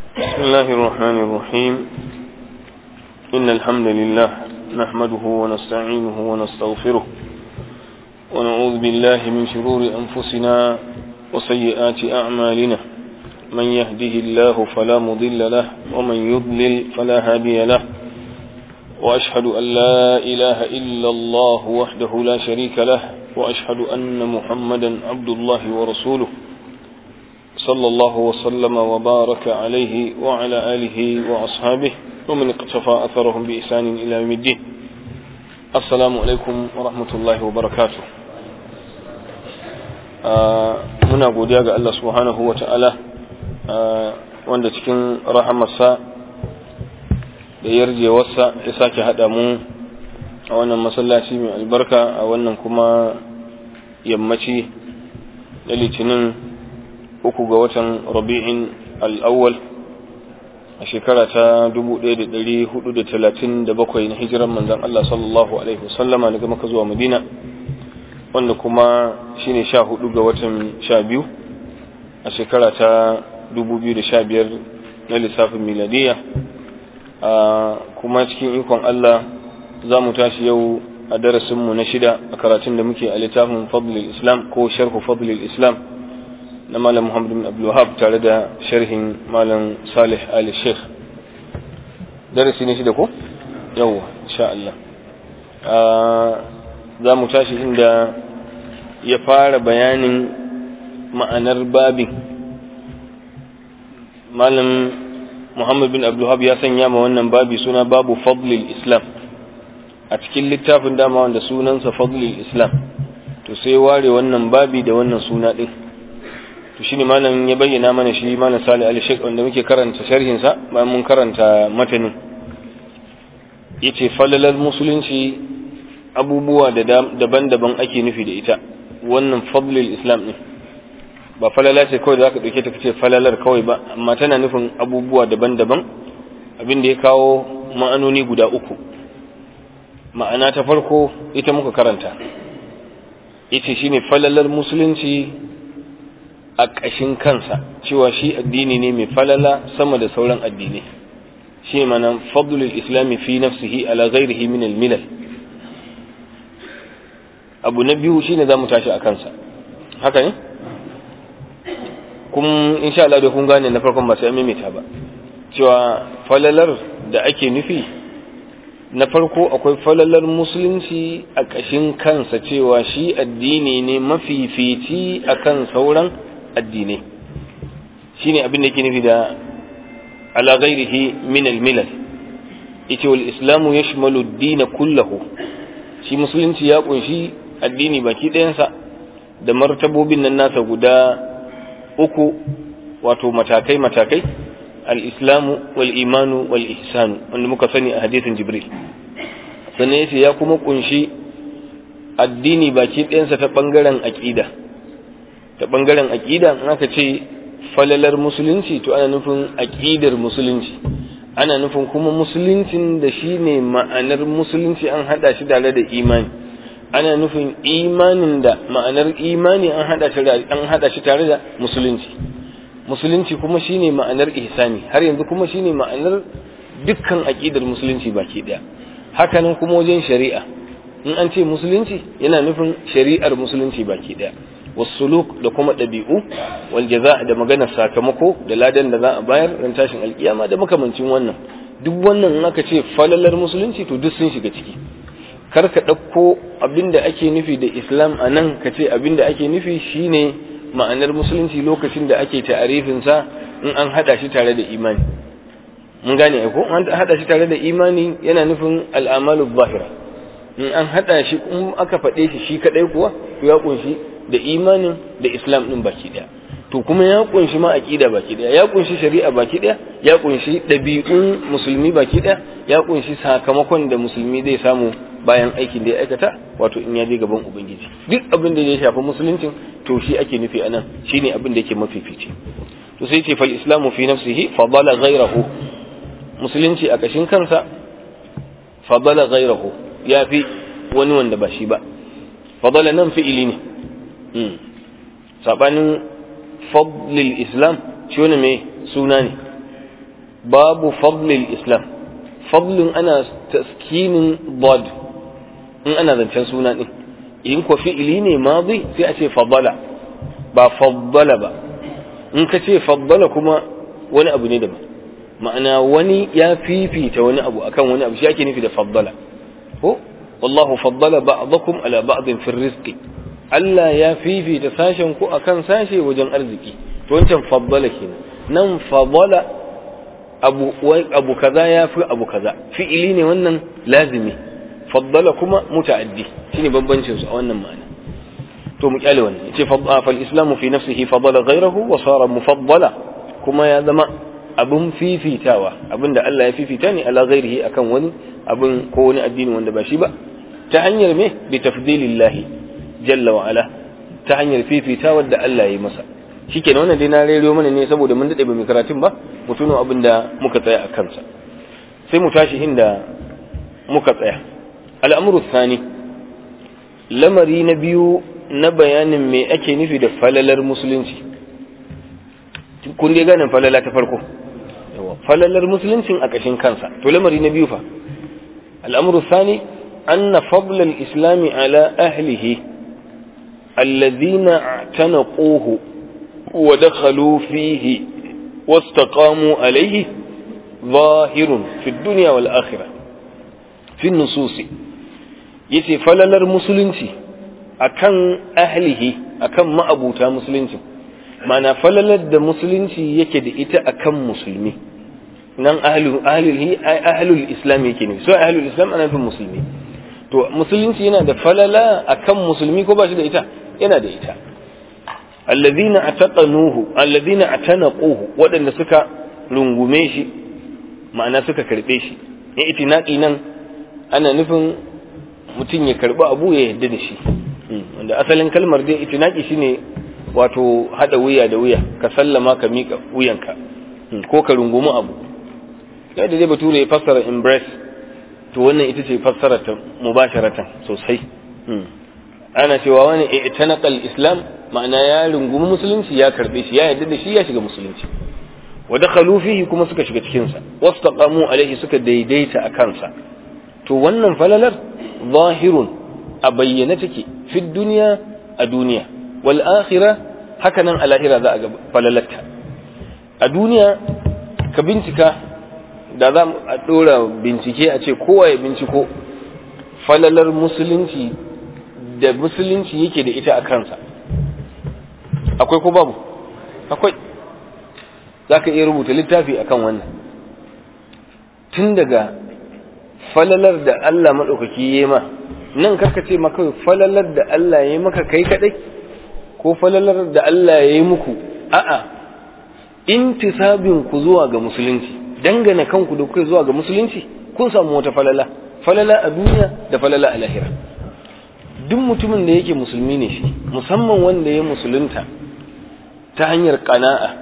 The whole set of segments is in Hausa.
بسم الله الرحمن الرحيم إن الحمد لله نحمده ونستعينه ونستغفره ونعوذ بالله من شرور أنفسنا وسيئات أعمالنا من يهده الله فلا مضل له ومن يضلل فلا هادي له وأشهد أن لا إله إلا الله وحده لا شريك له وأشهد أن محمدا عبد الله ورسوله صلى الله وسلم وبارك عليه وعلى آله وأصحابه ومن اقتفى أثرهم بإحسان إلى يوم الدين السلام عليكم ورحمة الله وبركاته muna godiya ga Allah subhanahu wa ta'ala wanda cikin rahamarsa da yarjewarsa ya sake haɗa mu a wannan masallaci mai albarka a wannan kuma yammaci na litinin uku ga watan rabi'in al'awwal a shekara ta 1437 na hijiran manzan Allah sallallahu Alaihi wasallama daga maka zuwa madina wanda kuma shine sha hudu ga watan sha biyu a shekara ta 2015 na lissafin miladiya kuma cikin ikon Allah za mu tashi yau a darasinmu na shida a karatun da muke a littafin fadlil islam ko sharhu fadlil islam na malam muhammad bin abdulwahab tare da sharhin malam salih ali sheikh darasi ne shida ko yawwa insha Allah za mu tashi inda ya fara bayanin ma'anar babin malam muhammad bin abdulwahab ya sanya ma wannan babi suna babu fadlil islam a cikin littafin dama wanda sunansa fadlil islam to sai ware wannan babi da wannan suna din to shine malam ya bayyana mana shi malam Salih al-Sheikh wanda muke karanta sharhin sa bayan mun karanta matanin yace falalar musulunci abubuwa da daban-daban ake nufi da ita wannan fadlul islam ne ba falala ce kawai da zaka dauke ta kace falalar kawai ba amma tana nufin abubuwa daban-daban abin da ya kawo ma'anoni guda uku ma'ana ta farko ita muka karanta yace shine falalar musulunci a ƙashin kansa cewa shi addini ne mai falala sama da sauran addinai shi mana fadlul islami fi nafsihi ala ghairihi min al-milal abu na biyu shine zamu tashi a kansa haka ne kun insha Allah da kun gane na farkon ba sai maimaita ba cewa falalar da ake nufi na farko akwai falalar musulunci a ƙashin kansa cewa shi addini ne mafifici akan sauran addinai shine abin da yake nufi da ala ghairihi min al-milal yace wal islamu yashmalu ad-din kullahu shi musulunci ya kunshi addini baki ɗayansa da martabobin nan nasa guda uku wato matakai matakai al-islamu wal imanu wal ihsanu wanda muka sani a hadisin jibril sannan yace ya kuma kunshi addini baki ɗayansa ta bangaren aqida ta bangaren aƙida in aka ce falalar musulunci to ana nufin aƙidar musulunci ana nufin kuma musuluncin da shi ne ma'anar musulunci an haɗa shi tare da imani ana nufin imanin da ma'anar imani an haɗa shi an haɗa shi tare da musulunci musulunci kuma shi ne ma'anar ihsani har yanzu kuma shi ne ma'anar dukkan aƙidar musulunci baki ɗaya hakanan kuma wajen shari'a in an ce musulunci yana nufin shari'ar musulunci baki ɗaya wasuluk da kuma ɗabi'u wal jaza da maganar sakamako da ladan da za a bayar ran tashin alkiyama da makamancin wannan duk wannan in aka ce falalar musulunci to duk sun shiga ciki kar ka ɗauko abinda ake nufi da islam a nan ka ce abinda ake nufi shine ma'anar musulunci lokacin da ake ta'arifin sa in an hada shi tare da imani mun gane ko an hada shi tare da imani yana nufin al'amalu zahira in an hada shi in aka faɗe shi shi kadai kuwa to ya kunshi da imanin da islam din baki daya to kuma ya kunshi ma aqida baki daya ya kunshi shari'a baki daya ya kunshi dabi'un musulmi baki daya ya kunshi sakamakon da musulmi zai samu bayan aikin da ya aikata wato in ya je gaban ubangiji duk abin da ya shafi musuluncin to shi ake nufi anan shine abin da yake mafifici to sai ce fal islamu fi nafsihi fadala ghayrahu musulunci a kashin kansa fadala ghayrahu ya fi wani wanda ba shi ba fadala nan fi'ili ne sabanin fadlil islam shi wani mai suna ne babu fadlil islam fadlin ana taskinin bod in ana zancen suna ɗin in ko fi'ili ne madi sai a ce faddala ba faddala ba in ka ce faddala kuma wani abu ne daban ma'ana wani ya fifita wani abu akan wani abu shi ake nufi da faddala ko wallahu faddala ba'dakum ala ba'din fi rizqi Allah ya fifita sashen ku akan sashe wajen arziki to wancan faddala kenan nan faddala abu abu kaza ya fi abu kaza fi'ili ne wannan lazimi faddala kuma muta'addi shine bambancin su a wannan ma'ana to mu kyale wannan yace fal islamu fi nafsihi faddala ghayrahu wa sara mufaddala kuma ya zama abin fifitawa abin da Allah ya fifita ne ala ghairihi akan wani abin ko wani addini wanda ba shi ba ta hanyar me bi tafdilillahi jalla wa ala ta hanyar fifitawa da Allah ya yi masa shikenan wannan dai na rero mana ne saboda mun dade ba mu karatun ba mu tuno abin da muka tsaya a kansa sai mu tashi inda muka tsaya al'amru thani lamari na biyu na bayanin me ake nufi da falalar musulunci kun dai ganin falala ta farko falalar musuluncin a ƙashin kansa to lamari na biyu fa al'amru sani anna fadl al-islami ala ahlihi alladhina tanaquhu wa dakhalu fihi wastaqamu alayhi ظاهر في الدنيا والآخرة في النصوص yace falalar musulunci akan ahlihi akan ma'abuta musulunci mana falalar da musulunci yake da ita akan musulmi nan ahlul ahlul islam yake ne so ahlul islam ana nufin musulmi to musulunci yana da falala akan musulmi ko ba shi da ita yana da ita alladhina ataqanuhu alladhina atanaquhu wadanda suka rungume shi ma'ana suka karbe shi in itinaqi nan ana nufin mutum ya karbi abu ya yadda da shi wanda asalin kalmar dai itinaqi shine wato hada wuya da wuya ka sallama ka mika wuyanka ko ka rungumi abu yadda dai bature ya fassara embrace to wannan ita ce fassara ta mubasharatan sosai ana cewa wani i'tanaqal islam ma'ana ya rungumi musulunci ya karbe shi ya yarda da shi ya shiga musulunci wa dakhalu fihi kuma suka shiga cikin sa wastaqamu alaihi suka daidaita a kansa to wannan falalar zahirun a bayyane take fi duniya a duniya wal akhirah haka nan a lahira za a ga falalarta a duniya ka bincika da za a ɗora bincike a ce kowa ya binciko falalar musulunci da musulunci yake da ita a kansa akwai ko babu akwai za ka iya rubuta littafi akan wannan tun daga falalar da Allah maɗaukaki ya ma nan karka ce maka falalar da Allah ya yi maka kai kaɗai ko falalar da Allah ya yi muku a'a intisabin ku zuwa ga musulunci dangane kanku da kuka zuwa ga musulunci kun samu wata falala falala a duniya da falala a lahira duk mutumin da yake musulmi ne shi musamman wanda ya musulunta ta hanyar kana'a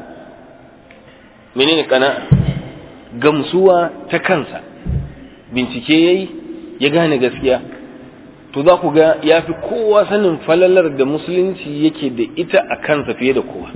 menene kana'a gamsuwa ta kansa bincike yayi ya gane gaskiya to za ku ga ya fi kowa sanin falalar da musulunci yake da ita a kansa fiye da kowa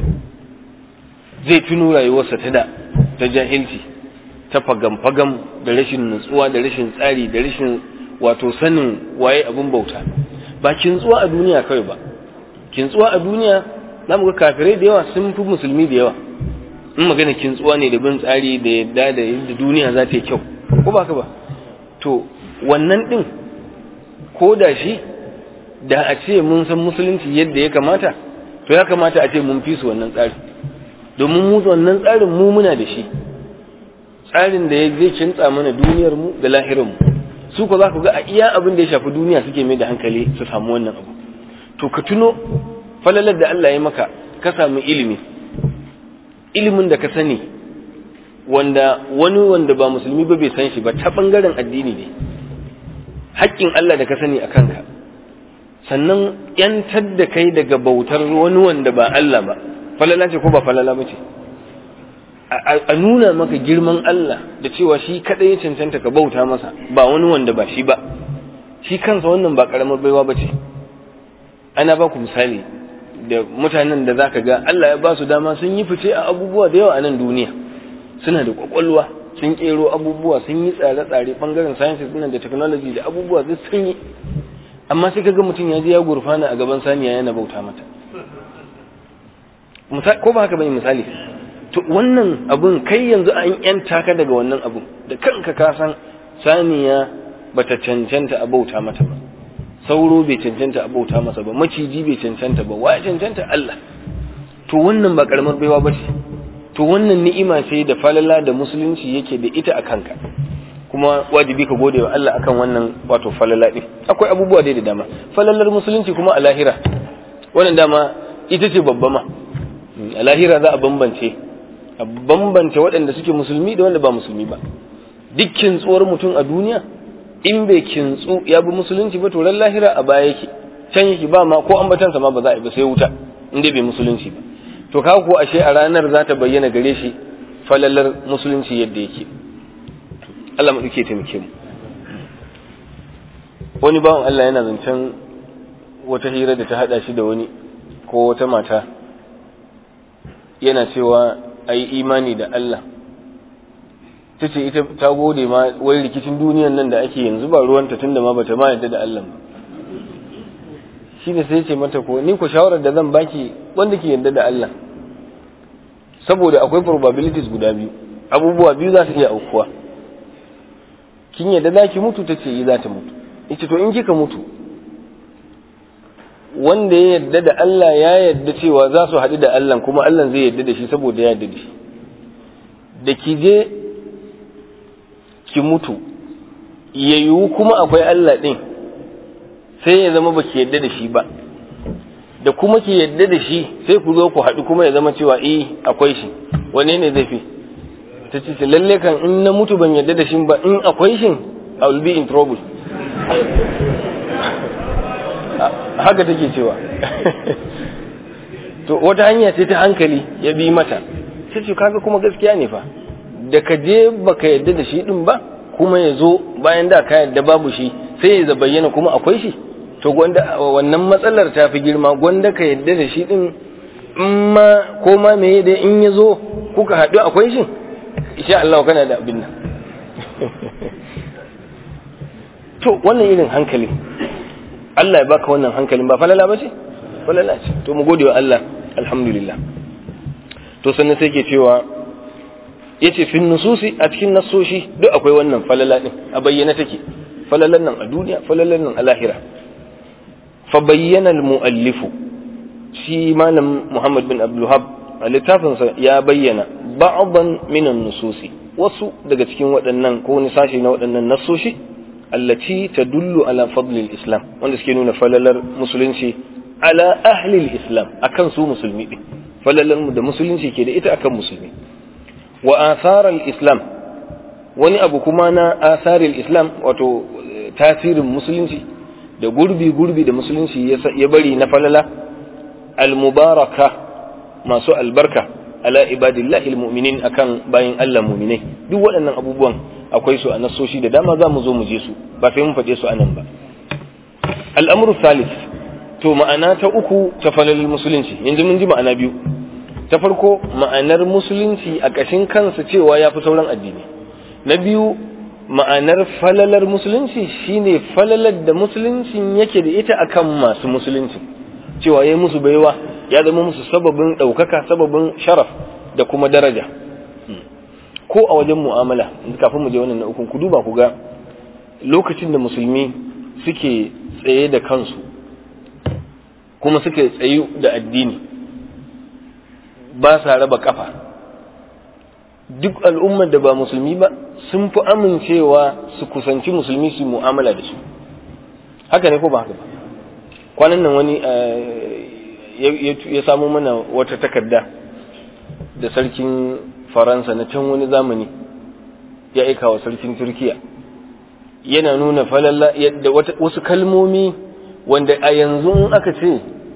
zai tuno rayuwarsa ta da ta jahilci ta fagam-fagam da rashin nutsuwa da rashin tsari da rashin wato sanin waye abin bauta ba kintsuwa a duniya kawai ba kintsuwa a duniya za mu ga kafirai da yawa sun fi musulmi da yawa in magana kintsuwa ne da bin tsari da yadda da yadda duniya za ta yi kyau ko ba ka ba to wannan din ko da shi da a ce mun san musulunci yadda ya kamata to ya kamata a ce mun fi su wannan tsari domin mu wannan tsarin mu muna da shi tsarin da zai kintsa mana duniyar mu da lahirin mu su ko za ku ga a iya abin da ya shafi duniya suke mai da hankali su samu wannan abu to ka tuno falalar da Allah ya maka ka samu ilimi ilimin da ka sani wanda wani wanda ba musulmi ba bai san shi ba ta bangaren addini ne haƙƙin Allah da ka sani a kanka sannan yantar da kai daga bautar wani wanda ba Allah ba falala ce ko ba falala ba ce a nuna maka girman Allah da cewa shi kaɗai ya cancanta ka bauta masa ba wani wanda ba shi ba shi kansa wannan ba ƙaramar baiwa ba ce ana ba ku misali da mutanen da za ka ga Allah ya ba su dama sun yi fice a abubuwa da yawa a nan duniya suna da ƙwaƙwalwa sun kero abubuwa sun yi tsare-tsare bangaren sciences nan da technology da abubuwa duk sun yi amma sai kaga mutum ya je ya gurfana a gaban saniya yana bauta mata ko ba haka bane misali to wannan abun kai yanzu an yanta ka daga wannan abun da kanka ka san saniya bata cancanta a bauta mata ba sauro bai cancanta a bauta masa ba maciji bai cancanta ba wa cancanta Allah to wannan ba karamar baiwa ba ce to wannan ni'ima ce da falala da musulunci yake da ita a kanka kuma wajibi ka gode wa Allah akan wannan wato falala din akwai abubuwa dai da dama falalar musulunci kuma a lahira wannan dama ita ce babba ma a lahira za a bambance a bambance waɗanda suke musulmi da wanda ba musulmi ba dukkin tsohuwar mutum a duniya in bai kintsu ya bi musulunci ba to ran lahira a baya yake can yake ba ma ko ambatansa ma ba za a yi ba sai wuta in dai bai musulunci ba to ka ko ashe a ranar za ta bayyana gare shi falalar musulunci yadda yake Allah mu duke taimake mu wani bawan Allah yana zancen wata hira da ta hada shi da wani ko wata mata yana cewa ai imani da Allah ta ce ita ta gode ma wai rikicin duniyan nan da ake yanzu ba ruwanta tunda ma bata ma yadda da Allah ba shi ne sai ce mata ko ni ku shawarar da zan baki wanda ke yadda da Allah saboda akwai probabilities guda biyu abubuwa biyu za su iya aukuwa kin yadda za ki mutu ta ce yi za ta mutu ita to in kika mutu wanda ya yadda da Allah ya yadda cewa za su haɗu da Allah kuma Allah zai yadda da shi saboda ya yadda da shi da ki je ki mutu ya yiwu kuma akwai Allah ɗin sai ya zama ba ki yadda da shi ba da kuma ki yadda da shi sai ku zo ku haɗu kuma ya zama cewa eh akwai shi wane ne zai fi ta ce lalle kan in na mutu ban yadda da shi ba in akwai shi I will be in trouble haka take cewa to wata hanya ce ta hankali ya bi mata ta ce kaga kuma gaskiya ne fa da ka je baka yadda da shi din ba kuma ya zo bayan da ka yadda babu shi sai ya bayyana kuma akwai shi to gwanda wannan matsalar ta fi girma gwanda ka yadda da shi din in ma ko ma me da in ya zo kuka haɗu akwai shi insha Allah kana da abin nan to wannan irin hankali Allah ya baka wannan hankalin ba falala ba ce falala ce to mu gode wa Allah alhamdulillah to sannan sai ke cewa yace fin nususi a cikin nassoshi duk akwai wannan falala din a bayyana take falalan nan a duniya falalan nan a lahira fa bayyana al-muallifu shi malam Muhammad bin Abdul Wahhab a littafinsa ya bayyana ba'dan min an-nususi wasu daga cikin waɗannan ko wani sashi na waɗannan nassoshi allati tadullu ala fadli al-islam wanda suke nuna falalar musulunci ala ahli al-islam akan su musulmi din falalar da musulunci ke da ita akan musulmi wa athar al-islam wani abu kuma na athar al-islam wato tasirin musulunci da gurbi gurbi da musulunci ya bari na falala al-mubaraka masu albarka ala ibadillahi al-mu'minin akan bayin Allah mu'minai duk waɗannan abubuwan akwai su a nasoshi da dama za mu zo mu je su ba sai mun faɗe su a nan ba al'amuru salis to ma'ana ta uku ta falalin musulunci yanzu mun ji ma'ana biyu ta farko ma'anar musulunci a ƙashin kansa cewa ya fi sauran addini na biyu ma'anar falalar musulunci shine falalar da musuluncin yake da ita akan masu musulunci cewa ya musu baiwa ya zama musu sababin ɗaukaka sababin sharaf da kuma daraja ko a wajen mu'amala kafin mu je wannan na ukun ku duba ku ga lokacin da musulmi suke tsaye da kansu kuma suke tsayu da addini ba sa raba kafa duk al'ummar da ba musulmi ba sun fi amincewa su kusanci musulmi su mu'amala da su haka ne ko ba haka ba kwanan nan wani ya samu mana wata takarda da sarkin faransa na can wani zamani ya aika wa sarkin turkiya yana nuna falalla yadda wasu kalmomi wanda a yanzu aka ce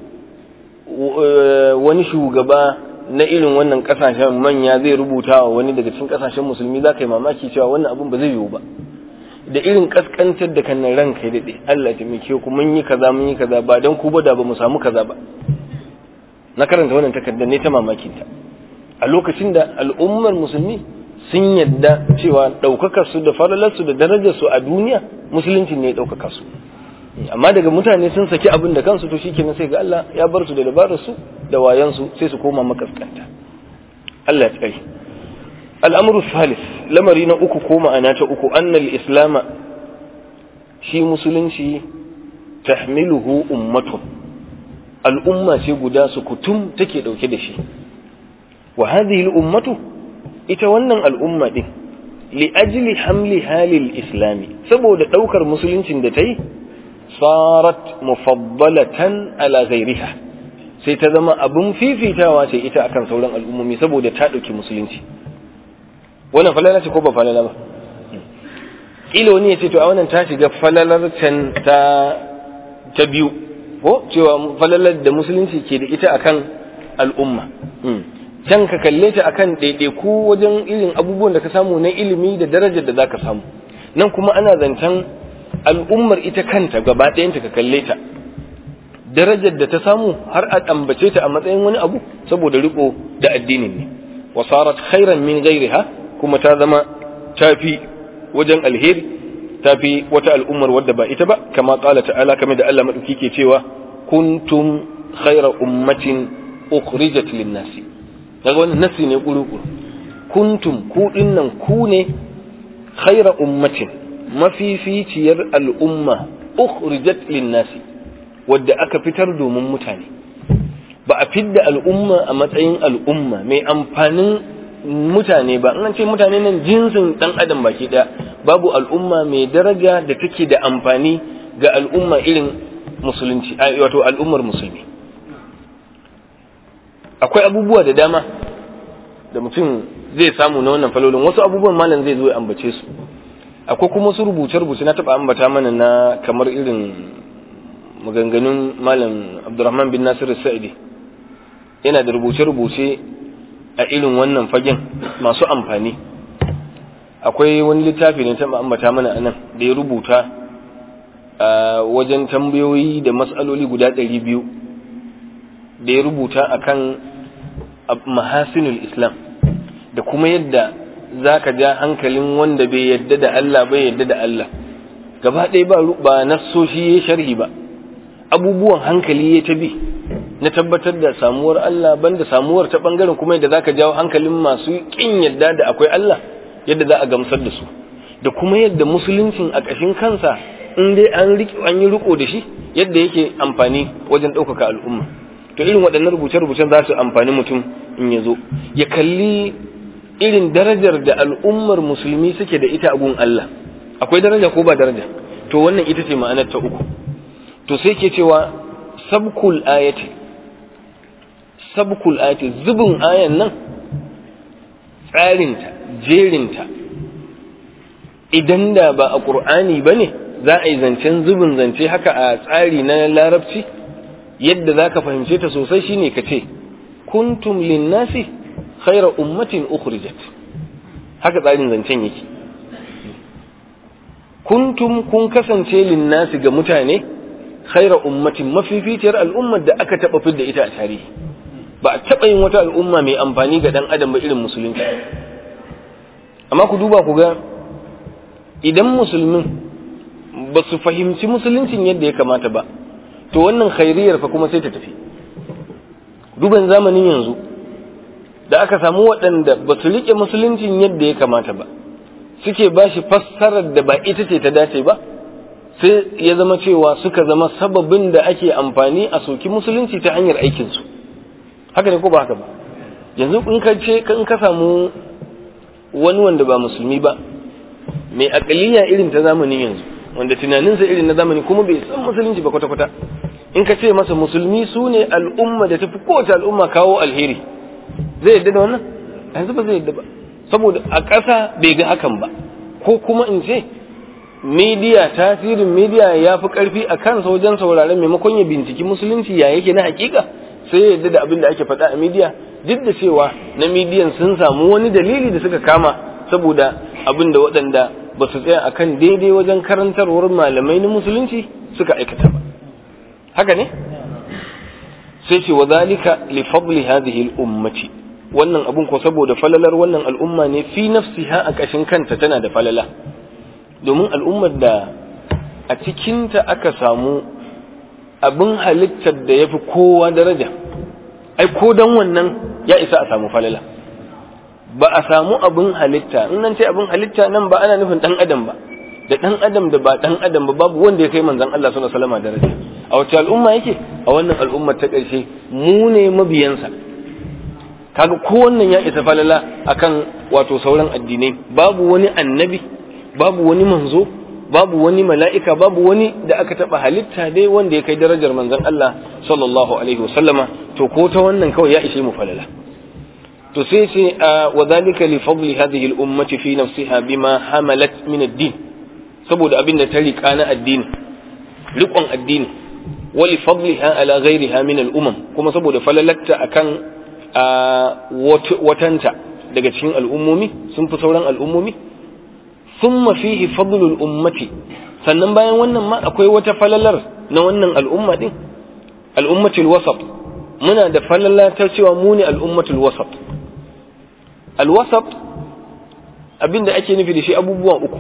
wani shugaba na irin wannan kasashen manya zai rubuta wa wani daga cikin kasashen musulmi za ka yi mamaki cewa wannan abun ba zai yiwu ba da irin kaskantar da kan ranka ya daɗe Allah ta mike ku mun yi kaza mun yi kaza ba don ku ba da ba mu samu kaza ba na karanta wannan takardar ne ta mamakin ta a lokacin da al'ummar musulmi sun yadda cewa ɗaukakar su da falalar su da darajar su a duniya musulunci ne ya ɗaukaka su amma daga mutane sun saki abin da kansu to shikenan sai ga Allah ya bar su da dabarar su da wayan su sai su koma makaskanta Allah ya tsare al'amru salis lamari na uku ko ma'ana ta uku annal islama shi musulunci tahmiluhu ummatun al'umma ce guda su kutum take dauke da shi wa hadhihi al'ummatu ita wannan al'umma din li ajli hamli halil islami saboda daukar musuluncin da ta yi sarat mufaddalatan ala ghairiha sai ta zama abin fifitawa ce ita akan sauran al'ummomi saboda ta ɗauki musulunci wannan falala ce ko ba falala ba ƙila wani ya ce to a wannan ta shiga falalar can ta ta biyu ko cewa falalar da musulunci ke da ita akan al'umma can ka kalle ta akan ɗaiɗaiku wajen irin abubuwan da ka samu na ilimi da darajar da za ka samu nan kuma ana zancen al'ummar ita kanta gaba ɗayanta ka kalle ta darajar da ta samu har a ambace ta a matsayin wani abu saboda riko da addinin ne wasarat khairan min ghairiha kuma ta zama tafi wajen alheri tafi wata al'ummar wadda ba ita ba kama qala ta'ala kamar da Allah madauki ke cewa kuntum khaira ummatin ukhrijat lin-nasi daga wannan nasi ne kuru kuntum ku dinnan ku ne khaira ummatin mafificiyar al'umma ukhrijat lin-nasi wadda aka fitar domin mutane ba a fidda al'umma a matsayin al'umma mai amfanin mutane ba an ce mutane nan jinsin dan adam baki daya babu al'umma mai daraja da take da amfani ga al'umma irin musulunci wato al'ummar musulmi akwai abubuwa da dama da mutum zai samu na wannan falolin wasu abubuwan malam zai zo ya ambace su akwai kuma su rubuce-rubuce na taba ambata mana na kamar irin maganganun malam abdurrahman bin nasiru sa'idi yana da rubuce-rubuce a irin wannan fagen masu amfani akwai wani littafi ne ta ambata mana anan da ya rubuta a wajen tambayoyi da matsaloli guda ɗari biyu da ya rubuta akan mahasinul islam da kuma yadda za ka ja hankalin wanda bai yadda da Allah bai yadda da Allah gaba ɗaya ba ba nassoshi ya sharhi ba abubuwan hankali ya ta bi na tabbatar da samuwar Allah banda samuwar ta bangaren kuma yadda zaka jawo hankalin masu kin yadda da akwai Allah yadda za a gamsar da su da kuma yadda musuluncin a ƙashin kansa in dai an riƙe an yi riko da shi yadda yake amfani wajen ɗaukaka al'umma to irin waɗannan rubuce-rubucen za su amfani mutum in ya zo ya kalli irin darajar da al'ummar musulmi suke da ita a gun Allah akwai daraja ko ba daraja to wannan ita ce ma'anar ta uku to sai ke cewa sabkul ayati sabkul ayati zubin ayan nan tsarinta jerinta idan da ba a ƙur'ani ba ne za a yi zancen zubin zance haka a tsari na larabci yadda za ka fahimce ta sosai shine ka ce kuntum linnasi khaira ummatin ukhrijat haka tsarin zancen yake kuntum kun kasance linnasi ga mutane khaira ummatin mafificiyar al'ummar da aka taɓa fidda ita a tarihi ba a taɓa yin wata al'umma mai amfani ga ɗan adam ba irin musulunci amma ku duba ku ga idan musulmin ba su fahimci musuluncin yadda ya kamata ba to wannan khairiyar fa kuma sai ta tafi duban zamanin yanzu da aka samu waɗanda ba su riƙe musuluncin yadda ya kamata ba suke ba shi fassarar da ba ita ce ta dace ba sai ya zama cewa suka zama sababin da ake amfani a soki musulunci ta hanyar aikinsu haka ne ko ba haka ba yanzu in ka ce in ka samu wani wanda ba musulmi ba mai akaliya irin ta zamanin yanzu wanda tunaninsa irin na zamani kuma bai san musulunci ba kwata-kwata in ka ce masa musulmi su ne al'umma da tafi kowace al'umma kawo alheri zai yadda da wannan yanzu ba zai yadda ba saboda a ƙasa bai ga hakan ba ko kuma in ce media tasirin media ya fi ƙarfi a kansa wajen sauraron maimakon ya binciki musulunci ya yake na hakika sai ya yadda da abin da ake faɗa a media duk da cewa na midiyan sun samu wani dalili da suka kama saboda abin da waɗanda ba su tsaya akan daidai wajen karantarwar malamai na musulunci suka aikata ba haka ne sai ce wa zalika li fadli hadhihi al ummati wannan abun ko saboda falalar wannan al'umma ne fi nafsiha a ƙashin kanta tana da falala domin al'ummar da a cikinta aka samu abin halittar da ya fi kowa daraja ai ko don wannan ya isa a samu falala ba a samu abin halitta in nan ce abin halitta nan ba ana nufin ɗan adam ba da ɗan adam da ba ɗan adam ba babu wanda ya kai manzon Allah sallallahu alaihi wasallam daraja a wace al'umma yake a wannan al'ummar ta ƙarshe mu ne mabiyansa kaga ko wannan ya isa falala akan wato sauran addinai babu wani annabi babu wani manzo babu wani mala'ika babu wani da aka taba halitta dai wanda ya kai darajar manzon Allah sallallahu alaihi wasallama to ko ta wannan kawai ya ishe mu falala to sai ce wa dhalika li fadli hadhihi al-ummati fi nafsiha bima hamalat min ad-din saboda abin da ta riƙa na addini riƙon addini wa li fadliha ala ghayriha min al-umam kuma saboda falalatta akan watanta daga cikin al'ummomi sun fi sauran al'ummomi thumma fihi fadlul ummati sannan bayan wannan ma akwai wata falalar na wannan al'umma din al'ummatul wasat muna da falala ta cewa mu ne al'ummatul wasat al-wasat abinda ake nufi da shi abubuwa uku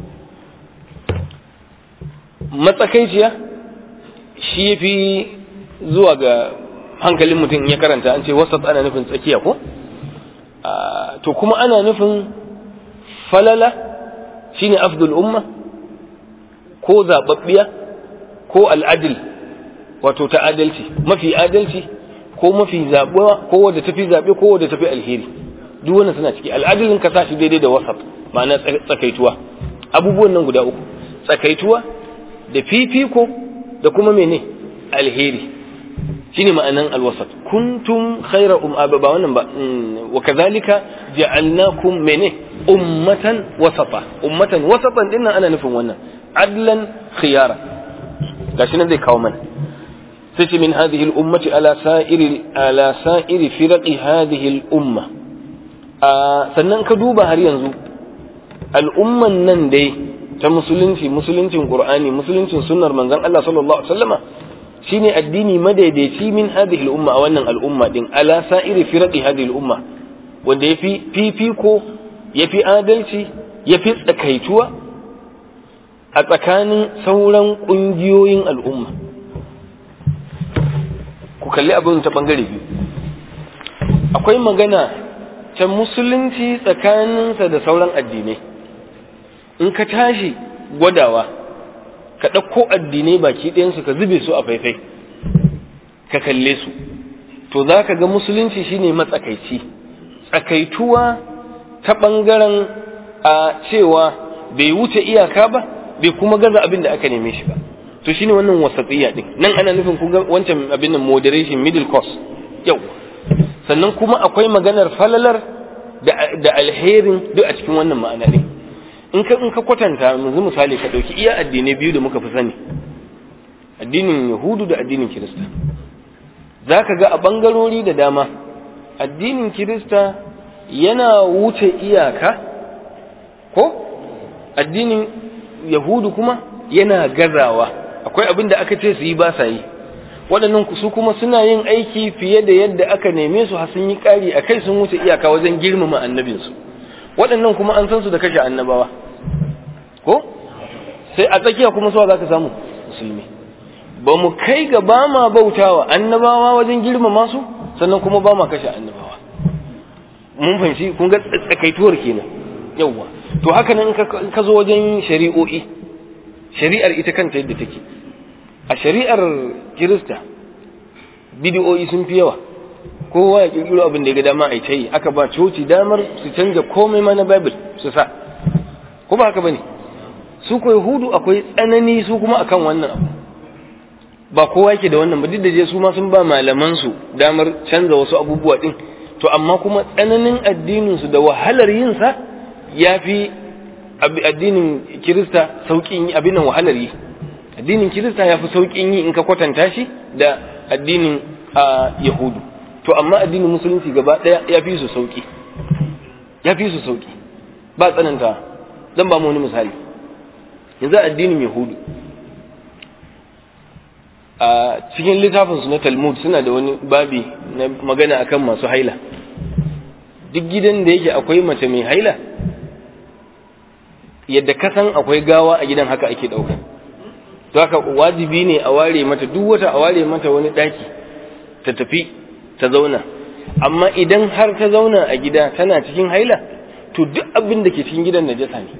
matsakaiciya shi yafi zuwa ga hankalin mutum ya karanta an ce wasat ana nufin tsakiya ko to kuma ana nufin falala shine afdul umma ko zababbiya ko al'adil wato ta adalci mafi adalci ko mafi zabuwa ko wadda tafi zabe ko wadda tafi alheri duk wannan suna ciki al'adilin ka sashi daidai da wasat ma'ana tsakaituwa abubuwan nan guda uku tsakaituwa da fifiko da kuma mene alheri shine ma'anan alwasat kuntum khayra um ba wannan ba wa kadhalika ja'alnakum mene ummatan wasata ummatan wasatan dinnan ana nufin wannan adlan khiyara gashi nan zai kawo mana sai ce min hadhihi al-ummati ala sa'iri ala sa'iri firaqi hadhihi al-umma sannan ka duba har yanzu al'umman nan dai ta musulunci musuluncin qur'ani musuluncin sunnar manzon Allah sallallahu alaihi wasallama shine addini madaidaici min hadhihi al-umma a wannan al'umma din ala sa'iri firaqi hadhihi al-umma wanda yafi fifiko yafi adalci yafi tsakaituwa a tsakanin sauran kungiyoyin al'umma ku kalli abin ta bangare biyu akwai magana ta musulunci tsakaninsa da sauran addinai in ka tashi gwadawa ka ɗauko addinai baki ɗayansu ka zube su a faifai ka kalle su to za ka ga musulunci shine matsakaici tsakaituwa ta ɓangaren a cewa bai wuce iyaka ba bai kuma gaza abin da aka neme shi ba to shine wannan wasatsiya din nan ana nufin kun ga wancan abin nan moderation middle course yau sannan kuma akwai maganar falalar da alherin duk a cikin wannan ma'ana din in ka in ka kwatanta yanzu misali ka dauki iya addinai biyu da muka fi sani addinin yahudu da addinin kirista zaka ga a bangarori da dama addinin kirista yana wuce iyaka ko addinin yahudu kuma yana gazawa akwai abin da aka ce su yi ba sa yi waɗannan su kuma suna yin aiki fiye da yadda aka neme su har sun yi ƙari a kai sun wuce iyaka wajen girmama annabinsu waɗannan kuma an san su da kashe annabawa ko sai a tsakiya kuma suwa za ka samu musulmi ba mu kai ga ba ma bautawa annabawa wajen girmama su sannan kuma ba ma kashe annabawa mun fahimci kun ga tsakaituwar kenan yawwa to haka nan in ka zo wajen shari'o'i shari'ar ita kanta yadda take a shari'ar kirista bidiyoyi sun fi yawa kowa ya kirkiro abin da ya ga dama a yi aka ba coci damar su canja komai ma na bible su sa ko ba haka bane su ko yahudu akwai tsanani su kuma akan wannan abu ba kowa yake da wannan ba duk da je su ma sun ba malaman su damar canza wasu abubuwa din to amma kuma tsananin addinin su da wahalar yin sa yafi addinin kirista sauƙin yi abin nan wahalar yi addinin kirista ya fi sauƙin yi in ka kwatanta shi da addinin yahudu to amma addinin musulunci gaba ɗaya ya fi su sauƙi ya fi su sauƙi ba tsananta zan ba mu wani misali yanzu addinin yahudu a cikin littafinsu na talmud suna da wani babi na magana akan masu haila duk gidan da yake akwai mace mai haila yadda ka san akwai gawa a gidan haka ake ɗauka to haka wajibi ne a ware mata duk wata a ware mata wani ɗaki ta tafi ta zauna amma idan har ta zauna a gida tana cikin haila to duk abin da ke cikin gidan najasa ne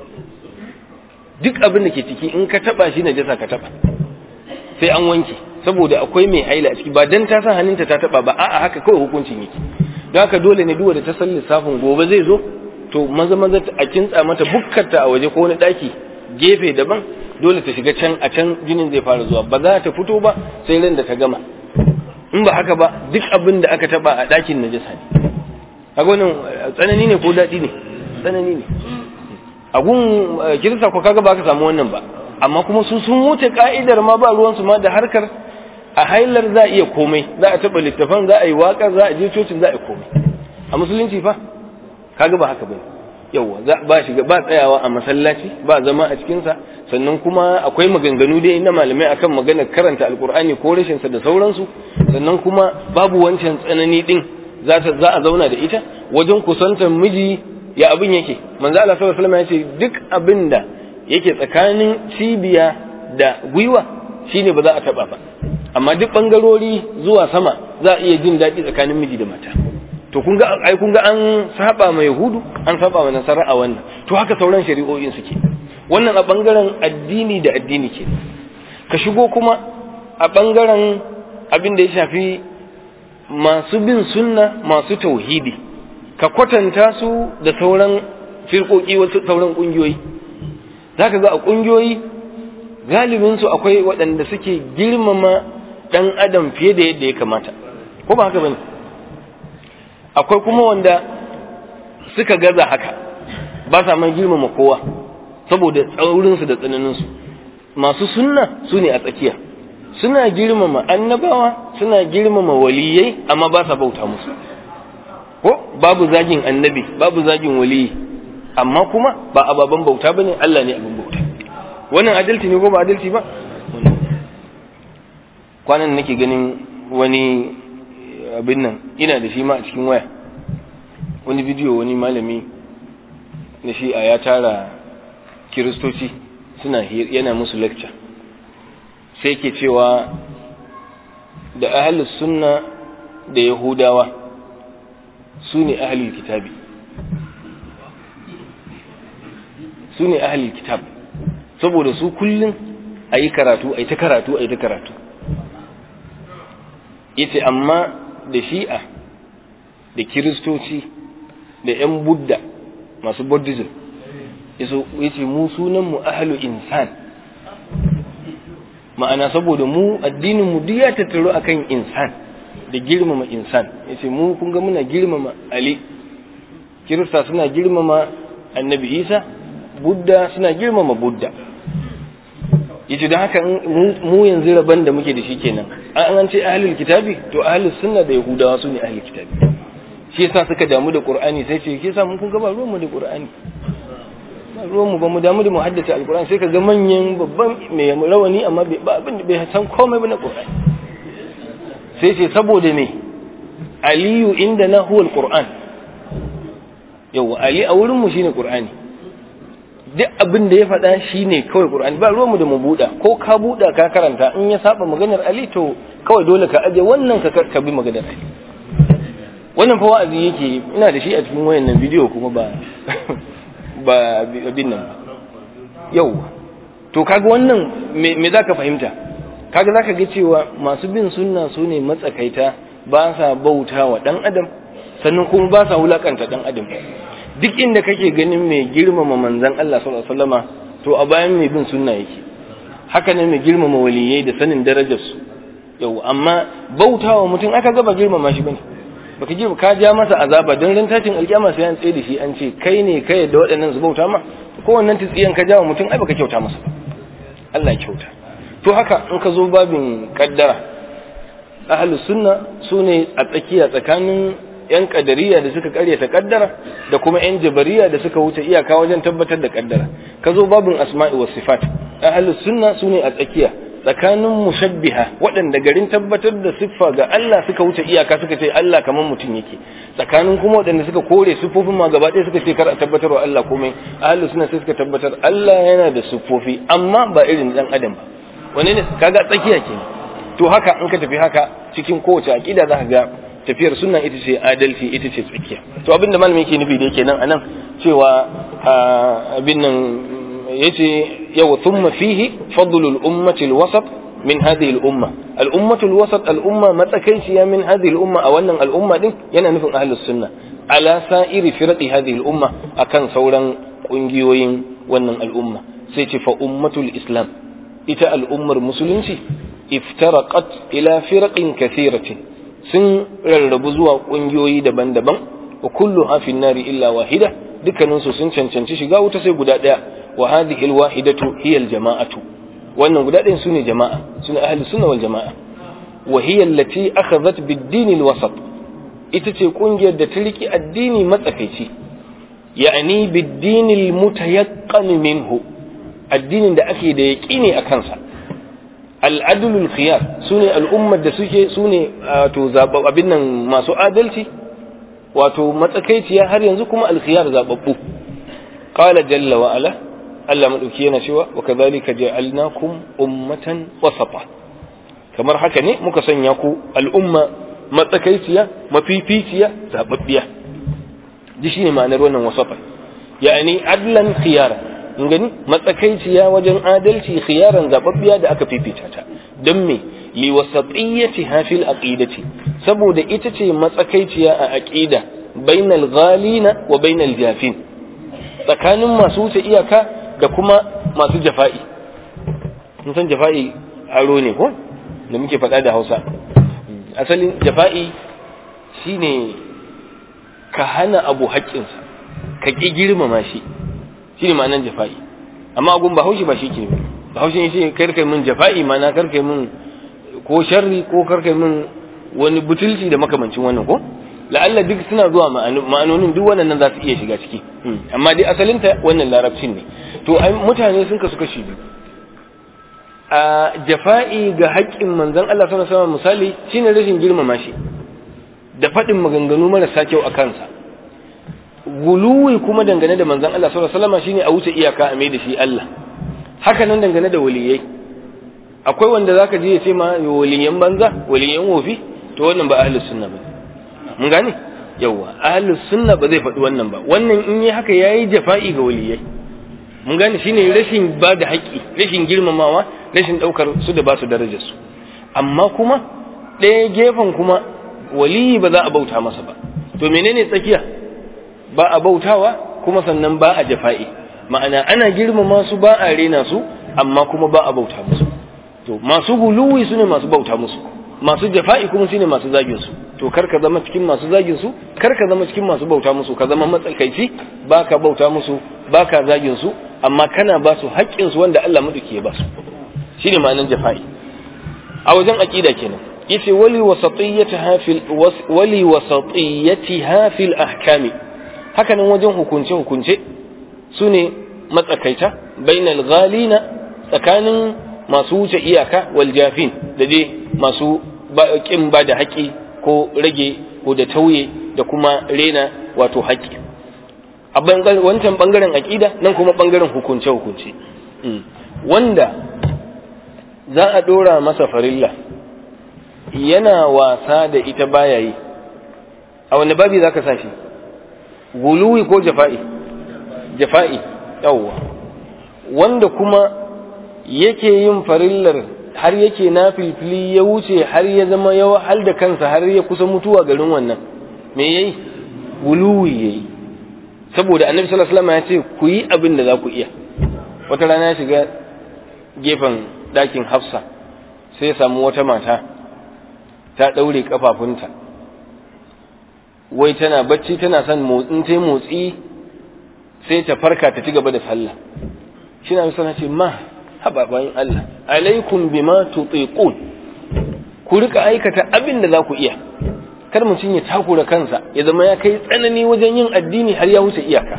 duk abin da ke ciki in ka taba shi najasa ka taba sai an wanke saboda akwai mai haila a ciki ba dan ta san hannunta ta taba ba a'a haka kawai hukuncin yake don haka dole ne duwa da ta san lissafin gobe zai zo to maza maza a kintsa mata bukkarta a waje ko wani daki gefe daban dole ta shiga can a can jinin zai fara zuwa ba za ta fito ba sai ran da ta gama in ba haka ba duk abin da aka taba a dakin najasa ne kaga wannan tsanani ne ko daɗi ne tsanani ne a gun kirista ko kaga ba ka samu wannan ba amma kuma su sun wuce ka'idar ma ba ruwansu ma da harkar a hailar za a iya komai za a taɓa littafan za a yi waƙar za a je cocin za a yi komai a musulunci fa kaga ba haka ba yawa ba shiga ba tsayawa a masallaci ba zama a cikinsa sannan kuma akwai maganganu dai na malamai akan maganar karanta alkur'ani ko rashin sa da sauransu sannan kuma babu wancan tsanani din za za a zauna da ita wajen kusantar miji ya abin yake manzo Allah sallallahu alaihi wasallam ya ce duk abin da yake tsakanin cibiya da gwiwa shine ba za a taba ba amma duk bangarori zuwa sama za a iya jin daɗi tsakanin miji da mata to kun ga ai kun ga an saba ma yahudu an saba ma nasara a wannan to haka sauran shari'o'in suke wannan a bangaren addini da addini ke ka shigo kuma a bangaren abin da ya shafi masu bin sunna masu tauhidi ka kwatanta su da sauran firkoki wasu sauran kungiyoyi zaka ga a kungiyoyi galibinsu akwai waɗanda suke girmama ɗan adam fiye da yadda ya kamata ko ba haka bane akwai kuma wanda suka gaza haka ba sa man girmama kowa saboda tsaurinsu da tsananinsu masu sunna su ne a tsakiya suna girmama annabawa suna girmama waliyai amma ba sa bauta musu ko babu zagin annabi babu zagin waliyi amma kuma ba ababen bauta bane Allah ne abin bauta wannan adalci ne ko ba adalci ba kwanan nake ganin wani abin nan ina da shi ma a cikin waya wani bidiyo wani malami na shi a ya tara kiristoci suna yana musu lecture sai ke cewa da ahalus sunna da yahudawa su ne ahalul kitabi su ne ahalul kitab saboda su kullum a yi karatu a yi ta karatu a yi ta karatu yace amma da shi'a da kiristoci da 'yan budda masu buddhism yace mu sunan mu ahlu insan ma'ana saboda mu addinin mu duk ya tattaro akan insan da girmama insan yace mu kun ga muna girmama ali kirista suna girmama annabi isa budda suna girmama budda yace don haka mu yanzu rabon da muke da shi kenan an an ce ahlul kitabi to ahlus sunna da yahudawa su ne ahlul kitabi shi yasa suka damu da qur'ani sai ce ke yasa mun kun ga ba ruwan mu da qur'ani ba ruwan mu ba mu damu da mu haddace alqur'ani sai ka ga manyan babban mai rawani amma ba abin da bai san komai ba na qur'ani sai ce saboda me aliyu inda na huwa alquran yawa ali a wurin mu shine qur'ani duk abin da ya faɗa shi ne kawai ƙur'ani ba ruwanmu da mu buɗa ko ka buɗa ka karanta in ya saba maganar Ali to kawai dole ka aje wannan ka ka bi maganar Ali wannan fa wa'azi yake ina da shi a cikin wayannan bidiyo kuma ba ba abin nan yau to kaga wannan me me zaka fahimta kaga zaka ga cewa masu bin sunna su ne matsakaita ba sa bauta wa dan adam sannan kuma ba sa wulakanta dan adam duk inda kake ganin mai girmama manzan Allah sallallahu alaihi wasallama to a bayan mai bin sunna yake haka ne mai girmama waliyai da sanin darajar su yau amma bautawa mutum aka gaba girmama shi bane baka ji ka ja masa azaba don ran tashin alkiyama sai an tsaye da shi an ce kai ne kai da waɗannan su bauta ma ko wannan tsiyan ka jawo mutum ai baka kyauta masa ba Allah ya kyauta to haka in ka zo babin kaddara ahlus sunna sune a tsakiya tsakanin yan kadariya da suka karyata kaddara da kuma yan jabariya da suka wuce iyaka wajen tabbatar da kaddara ka zo babin asma'i was sifat ahlus sunna sune a tsakiya tsakanin mushabbiha waɗanda garin tabbatar da siffa ga Allah suka wuce iyaka suka ce Allah kamar mutum yake tsakanin kuma waɗanda suka kore siffofin ma gaba ɗaya suka ce kar a tabbatar wa Allah komai ahlus sunna sai suka tabbatar Allah yana da siffofi amma ba irin dan adam ba wani ne kaga tsakiya kenan to haka in ka tafi haka cikin kowace aqida za ka ga tafiyar sunna ita ce adalci ita ce tsakiya to abin da malami yake nufi da yake nan anan cewa abin nan yace yawa thumma fihi fadlul ummati alwasat min hadhihi al-umma al-ummatu al-wasat al-umma matsakaiciya min hadhihi al-umma a wannan al-umma din yana nufin ahlus sunna ala sa'iri firqi hadhihi al-umma akan sauran kungiyoyin wannan al'umma sai ce fa ummatul islam ita al'ummar musulunci iftaraqat ila firqin kathiratin sun rarrabu zuwa kungiyoyi daban-daban wa kulluha fi nari illa wahida dukkaninsu sun cancanci shiga wuta sai guda daya wa hadhihi alwahidatu hiya aljama'atu wannan guda ɗayan sune jama'a sune ahli sunna wal jama'a wa hiya allati akhadhat bid-din alwasat ita ce kungiyar da ta riki addini matsakaici ya'ni bid-din almutayaqqan minhu addinin da ake da yaqini a kansa al-adlul khiyar sune al'ummar da suke sune wato zabab abin nan masu adalci wato matsakaiciya har yanzu kuma al-khiyar zababbu qala jalla wa ala Allah maɗauki yana cewa wa kadhalika ja'alnakum ummatan wasata kamar haka ne muka sanya ku al'umma matsakaiciya mafificiya zababbiya ji shine ma'anar wannan wasata yani adlan khiyara in gani matsakaiciya wajen adalci khiyaran zababbiya da aka fifita ta don me li wasatiyyatiha fil aqidati saboda ita ce matsakaiciya a aqida bainal ghalina wa bainal jafin tsakanin masu wuce iyaka da kuma masu jafa'i mun san jafa'i aro ne ko da muke faɗa da hausa asalin jafa'i shine ka hana abu haƙƙinsa ka ƙi girmama shi shine ma'anar jafa'i amma agun ba haushi ba shi ke ba haushi shi karkai min jafa'i mana karkai min ko sharri ko karkai min wani butulci da makamancin wannan ko la'alla duk suna zuwa ma'anonin duk wannan za su iya shiga ciki amma dai asalinta wannan larabcin ne to mutane sun kasu kashi biyu a jafa'i ga haƙƙin manzon Allah sallallahu alaihi wasallam misali shine rashin girmama shi da faɗin maganganu marasa kyau a kansa guluwi kuma dangane da manzon Allah sallallahu alaihi wasallam shine a wuce iyaka a mai da shi Allah haka nan dangane da waliyai akwai wanda zaka je ya ce ma waliyan banza waliyan wofi to wannan ba ahlus sunna ba mun gane yawa ahlus sunna ba zai faɗi wannan ba wannan in yi haka yayi jafa'i ga waliyai mun gane shine rashin ba da haƙƙi rashin girmamawa rashin ɗaukar su da ba su darajar su amma kuma ɗaya gefen kuma waliyi ba za a bauta masa ba to menene tsakiya ba a bautawa kuma sannan ba a jafa'i ma'ana ana girmama su ba a rena su amma kuma ba a bauta musu to masu guluwi su ne masu bauta musu masu jafa'i kuma su ne masu zagin su to kar ka zama cikin masu zagin su kar ka zama cikin masu bauta musu ka zama matsakaici ba ka bauta musu ba ka zagin su amma kana ba su haƙƙin su wanda Allah maduki ya ba su shine ma'anar jafa'i a wajen aqida kenan yace wali wasatiyyatiha fil wali wasatiyyatiha fil ahkami haka nan wajen hukunce hukunce sune matsakaita bainal ghalina tsakanin masu wuce iyaka wal jafin da dai masu kin ba da haƙƙi ko rage ko da tauye da kuma rena wato haƙƙi a wancan bangaren aƙida nan kuma bangaren hukunce hukunce wanda za a ɗora masa farilla yana wasa da ita baya yi a wani babi za ka sa shi guluwi ko jafa'i jafa'i yawwa wanda kuma yake yin farillar har yake na filfili ya wuce har ya zama ya wahal da kansa har ya kusa mutuwa garin wannan me yayi guluwi yayi saboda annabi sallallahu alaihi wasallam ya ce ku yi abin da za ku iya wata rana ya shiga gefen ɗakin hafsa sai ya samu wata mata ta ɗaure kafafunta wai tana bacci tana son motsin ta motsi sai ta farka ta ci gaba da sallah shi na misali ce ma haba bayan Allah alaikum bima tutiqun ku rika aikata abin da za ku iya kar mutum ya takura kansa ya zama ya kai tsanani wajen yin addini har ya wuce iyaka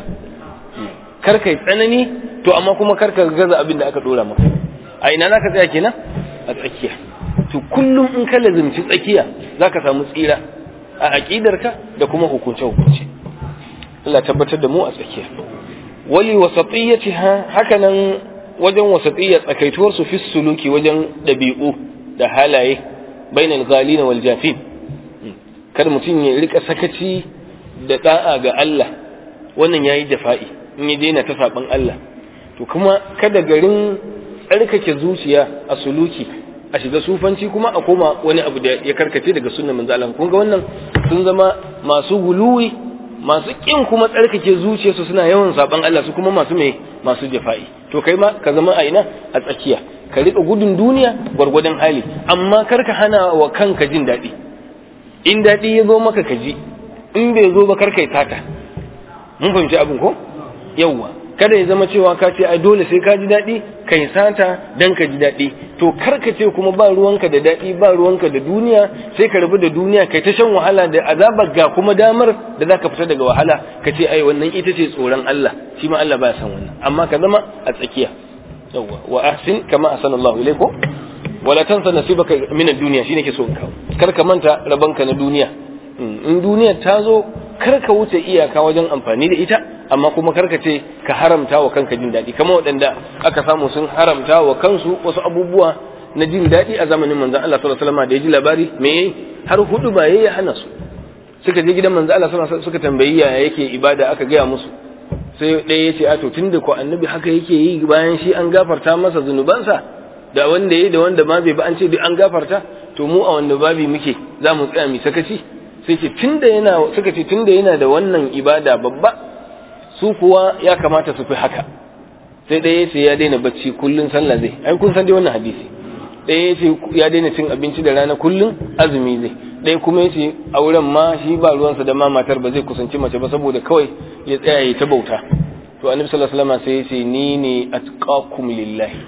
kar kai tsanani to amma kuma kar ka gaza abin da aka dora maka a ina zaka tsaya kenan a tsakiya to kullum in ka lazimci tsakiya zaka samu tsira a aqidarka da kuma hukunce hukunce Allah tabbatar da mu a tsakiya wali wasatiyatiha hakanan wajen wasatiyya tsakaituwar su fi suluki wajen dabi'u da halaye bainal ghalina wal jafin kada mutum ya rika sakaci da da'a ga Allah wannan yayi jafa'i in ya daina ta saban Allah to kuma kada garin tsarkake zuciya a suluki a shiga sufanci kuma a koma wani abu da ya karkace daga sunnan manzo Allah kun ga wannan sun zama masu guluwi masu kin kuma tsarkake zuciyarsu suna yawan saban Allah su kuma masu mai masu jafa'i to kai ma ka zama a ina a tsakiya ka rika gudun duniya gwargwadon hali amma kar ka hana wa kanka jin daɗi in daɗi ya zo maka ka ji in bai zo ba kar kai tata mun fahimci abin ko yawwa kada ya zama cewa ka ce ai dole sai ka ji daɗi kai sata dan ka ji daɗi to kar ka ce kuma ba ruwanka da daɗi ba ruwanka da duniya sai ka rabu da duniya kai ta shan wahala da azabar ga kuma damar da za ka fita daga wahala ka ce ai wannan ita ce tsoron Allah shi ma Allah ba san wannan amma ka zama a tsakiya yawwa wa ahsin kama ahsanallahu ilaykum wala tansa nasibaka min ad-dunya shine ke so in kawo kar ka manta rabanka na duniya in duniya ta zo kar ka wuce iyaka wajen amfani da ita amma kuma kar ka ce ka haramta wa kanka jin daɗi kamar waɗanda aka samu sun haramta wa kansu wasu abubuwa na jin daɗi a zamanin manzon Allah sallallahu alaihi wasallam da ya ji labari me yayi har hudu ba yayi hana su suka je gidan manzon Allah sallallahu alaihi wasallam suka tambayi ya yake ibada aka gaya musu sai ɗaya ya ce a to tunda ko annabi haka yake yi bayan shi an gafarta masa zunubansa da wanda yayi da wanda ma bai ba an ce duk an gafarta to mu a wanda babi muke za mu tsaya mu sakaci sai ce tunda yana suka ce tunda yana da wannan ibada babba su kuwa ya kamata su fi haka sai ɗaya ce ya daina bacci kullun sallah zai ai kun san dai wannan hadisi ɗaya ce ya daina cin abinci da rana kullun azumi zai ɗaya kuma ya ce auren ma shi ba ruwansa da ma matar ba zai kusanci mace ba saboda kawai ya tsaya ya ta bauta to annabi sallallahu alaihi wasallam sai ya ce ni ne atqakum lillahi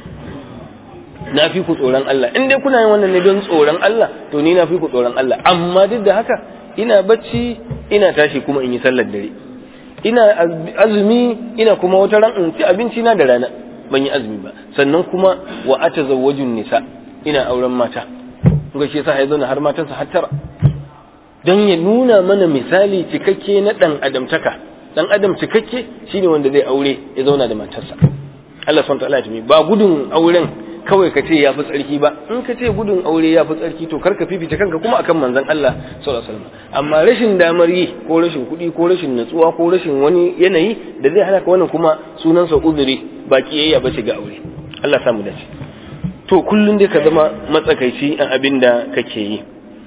na fi ku tsoron Allah in dai kuna yin wannan ne don tsoron Allah to ni na fi ku tsoron Allah amma duk da haka ina bacci ina tashi kuma in yi sallar dare ina azumi ina kuma wata ran in ci abinci na da rana ban yi azumi ba sannan kuma wa atazawwajun nisa ina auren mata ga shi yasa ya zauna har matansa har tara don ya nuna mana misali cikakke na dan adamtaka dan adam cikakke shine wanda zai aure ya zauna da matarsa Allah subhanahu wa ta'ala ba gudun auren kawai ka ce ya fi tsarki ba in ka ce gudun aure ya fi tsarki to karka fifita kanka kuma akan manzon Allah sallallahu alaihi wasallam amma rashin damar yi ko rashin kuɗi ko rashin natsuwa ko rashin wani yanayi da zai hana ka wannan kuma sunansa uzuri ba kiyayya ba ce ga aure Allah samu dace to kullun dai ka zama matsakaici a abin da kake yi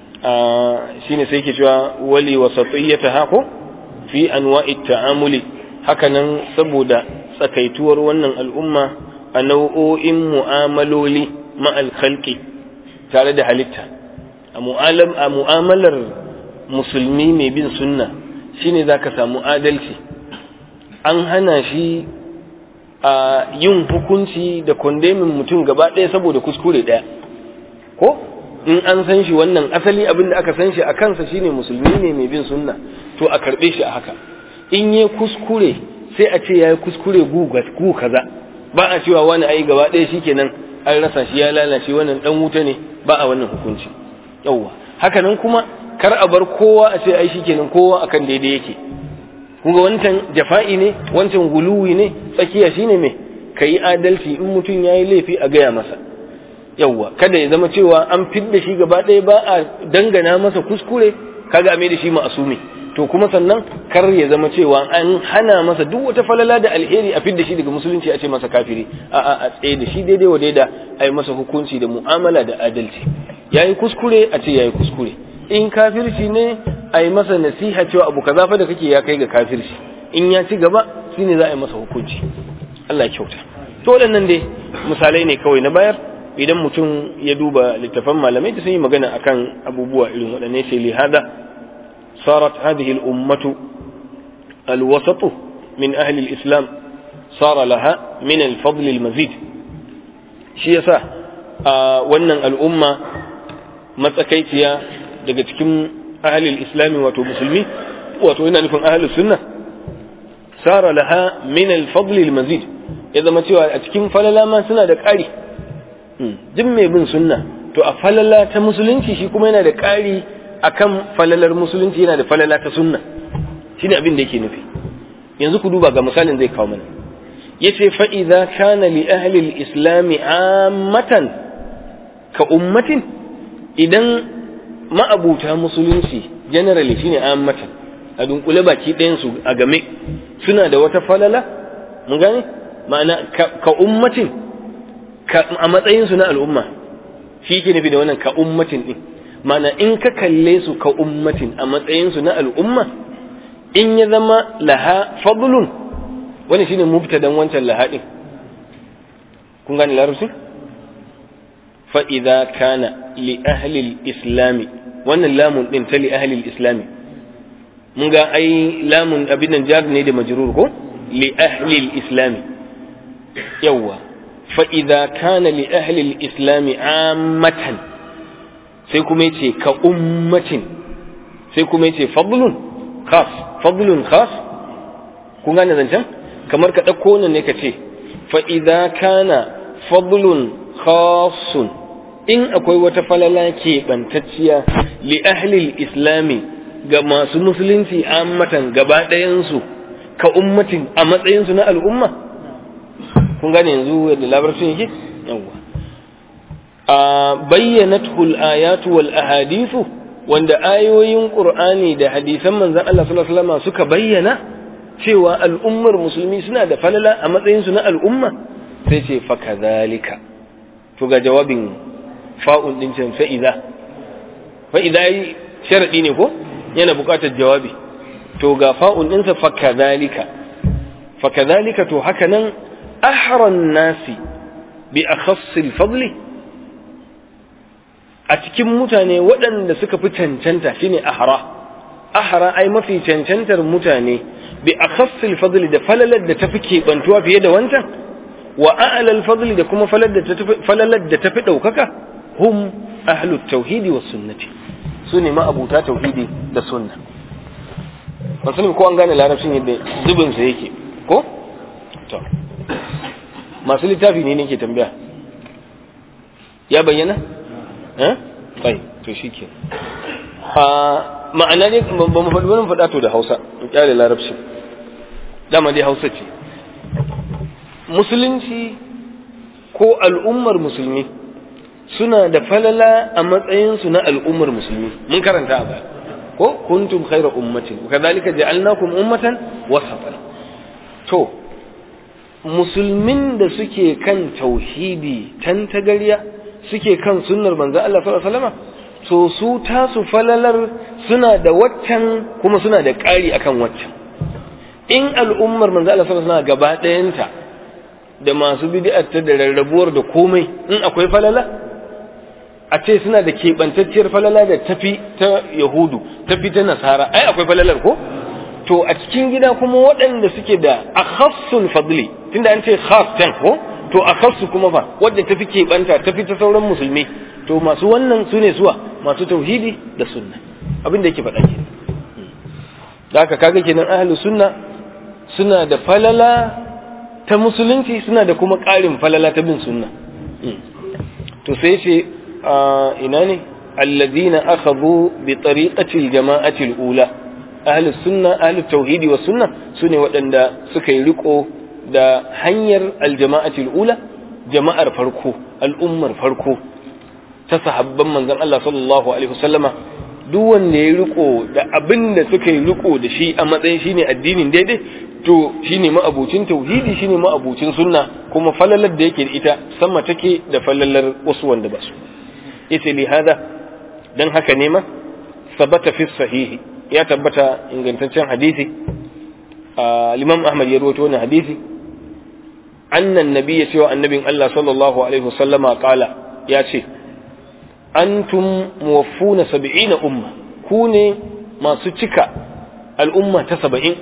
shine sai ke cewa wali wasatiyata hako fi anwa'i ta'amuli hakanan saboda tsakaituwar wannan al'umma a nau'o'in mu'amaloli ma'al khalqi tare da halitta a mu'amalar musulmi mai bin sunna shine za ka samu adalci an hana shi a yin hukunci da kondemin mutum gaba ɗaya saboda kuskure ɗaya ko in an san shi wannan asali abin da aka san shi a kansa shine musulmi ne mai bin sunna to a karɓe shi a haka in yi kuskure sai a ce ya yi kuskure gu kaza ba a cewa wani ai gaba ɗaya shikenan an rasa shi ya lalace wannan dan wuta ne ba a wannan hukunci yawwa haka nan kuma kar a bar kowa a ce ai shikenan kowa akan daidai yake kuma wancan jafa'i ne wancan guluwi ne tsakiya shine me kayi adalci in mutum yayi laifi a gaya masa yawwa kada ya zama cewa an fidda shi gaba ɗaya ba a dangana masa kuskure kaga a mai da shi ma'asumi to kuma sannan kar ya zama cewa an hana masa duk wata falala da alheri a fidda shi daga musulunci a ce masa kafiri a a a tsaye da shi daidai wa daida a yi masa hukunci da mu'amala da adalci yayi kuskure a ce yayi kuskure in kafirci ne a yi masa nasiha cewa abu kaza fa da kake ya kai ga kafirci in ya ci gaba shine za a yi masa hukunci Allah ya kyauta to waɗannan dai misalai ne kawai na bayar idan mutum ya duba littafan malamai da sun yi magana akan abubuwa irin waɗanne sai lihada صارت هذه الأمة الوسط من أهل الإسلام صار لها من الفضل المزيد shi yasa a wannan al'umma matsakaiciya daga cikin ahalil islami wato musulmi wato yana nufin ahalil sunna sara laha min al-fadl al-mazid ya zama cewa a cikin falala ma suna da ƙari duk mai bin sunna to a falala ta musulunci shi kuma yana da ƙari akan falalar musulunci yana da falala ta sunna shine abin da yake nufi yanzu ku duba ga misalin zai kawo mana yace fa idza kana li ahli al-islam ammatan ka ummatin idan ma'abuta musulunci generally shine ammatan a dunkule baki ɗayan su a game suna da wata falala mun gane ma'ana ka ummatin a matsayin su na al'umma shi ke nufi da wannan ka ummatin din ma'ana in ka kalle su ka ummatin a matsayin su na al'umma in ya zama laha fadlun wani shine mubtadan wancan laha din kun gane larabci fa idza kana li ahli al-islam wannan lamun din ta li ahli al-islam mun ga ai lamun abin nan jar ne da majrur ko li ahli al-islam yawa fa idza kana li ahli al-islam ammatan sai kuma yace ka ummatin sai kuma yace fadlun khas fadlun khas kun gane zancen kamar ka ɗauko nan ne ka ce fa'iza kana fadlun khasun in akwai wata falala keɓantacciya li ahlil islami ga masu musulunci ammatan gaba ɗayansu ka ummatin a matsayinsu na al'umma kun gane yanzu yadda labarcin yake yawwa a bayyanatul ayatu wal ahadithu wanda ayoyin qur'ani da hadisan manzon Allah sallallahu alaihi wasallam suka bayyana cewa al'ummar musulmi suna da falala a matsayinsu na al'umma sai ce fa kazalika to ga jawabin fa'un din can fa'iza fa'iza yi sharadi ne ko yana buƙatar jawabi to ga fa'un ɗinsa fa kazalika fa kazalika to haka nan ahran nasi bi akhassil fadli a cikin mutane waɗanda suka fi cancanta shine ahra ahra ai mafi cancantar mutane bi akhassil fadli da falalar da tafi kebantuwa fiye da wancan wa a'lal fadli da kuma falalar da tafi falalar da tafi daukaka hum ahlut tauhidi was sunnati su ne ma'abuta tauhidi da sunna ban sani ko an gane larabcin yadda zubin sa yake ko to masu littafi ne nake tambaya ya bayyana eh tsayi to shike a ma'ana ne ba mu faɗi wani faɗa to da Hausa in kyale larabci dama dai Hausa ce musulunci ko al'ummar musulmi suna da falala a matsayinsu na al'ummar musulmi mun karanta a baya ko kuntum khayra ummatin wa kadhalika ja'alnakum ummatan wasatan to musulmin da suke kan tauhidi tantagariya suke kan sunnar manzo Allah sallallahu alaihi wasallam to su tasu falalar suna da waccan kuma suna da ƙari akan waccan in al'ummar manzo Allah sallallahu alaihi wasallam gaba ɗayanta da masu bid'ar ta da rarrabuwar da komai in akwai falala a ce suna da keɓantacciyar falala da tafi ta yahudu tafi ta nasara ai akwai falalar ko to a cikin gida kuma waɗanda suke da akhassul fadli tunda an ce khas can ko to akhassu kuma fa wadda tafi keɓanta tafi ta sauran musulmi to masu wannan su ne suwa masu tauhidi da sunna abin da yake faɗa ke da haka kaga kenan ahlus sunna suna da falala ta musulunci suna da kuma ƙarin falala ta bin sunna to sai ce ina ne alladhina akhadhu bi tariqati al-jama'ati al-ula ahli sunna ahli tauhidi wa sunna sune waɗanda suka yi riko da hanyar al-jama'ati al-ula jama'ar farko al'ummar farko ta sahabban manzon Allah sallallahu alaihi wasallama duk wanda ya riko da abin da suka yi riko da shi a matsayin shine addinin daidai to shine ma'abucin tauhidi shine ma'abucin sunna kuma falalar da yake da ita sama take da falalar wasu wanda ba su yace li hada dan haka ne ma sabata fi sahihi ya tabbata ingantaccen hadisi al-imam ahmad ya rawaito wannan hadisi annan nabi ya cewa annabin Allah sallallahu alaihi wasallama qala ya ce antum muwaffuna sab'ina umma ku ne masu cika al'umma ta saba'in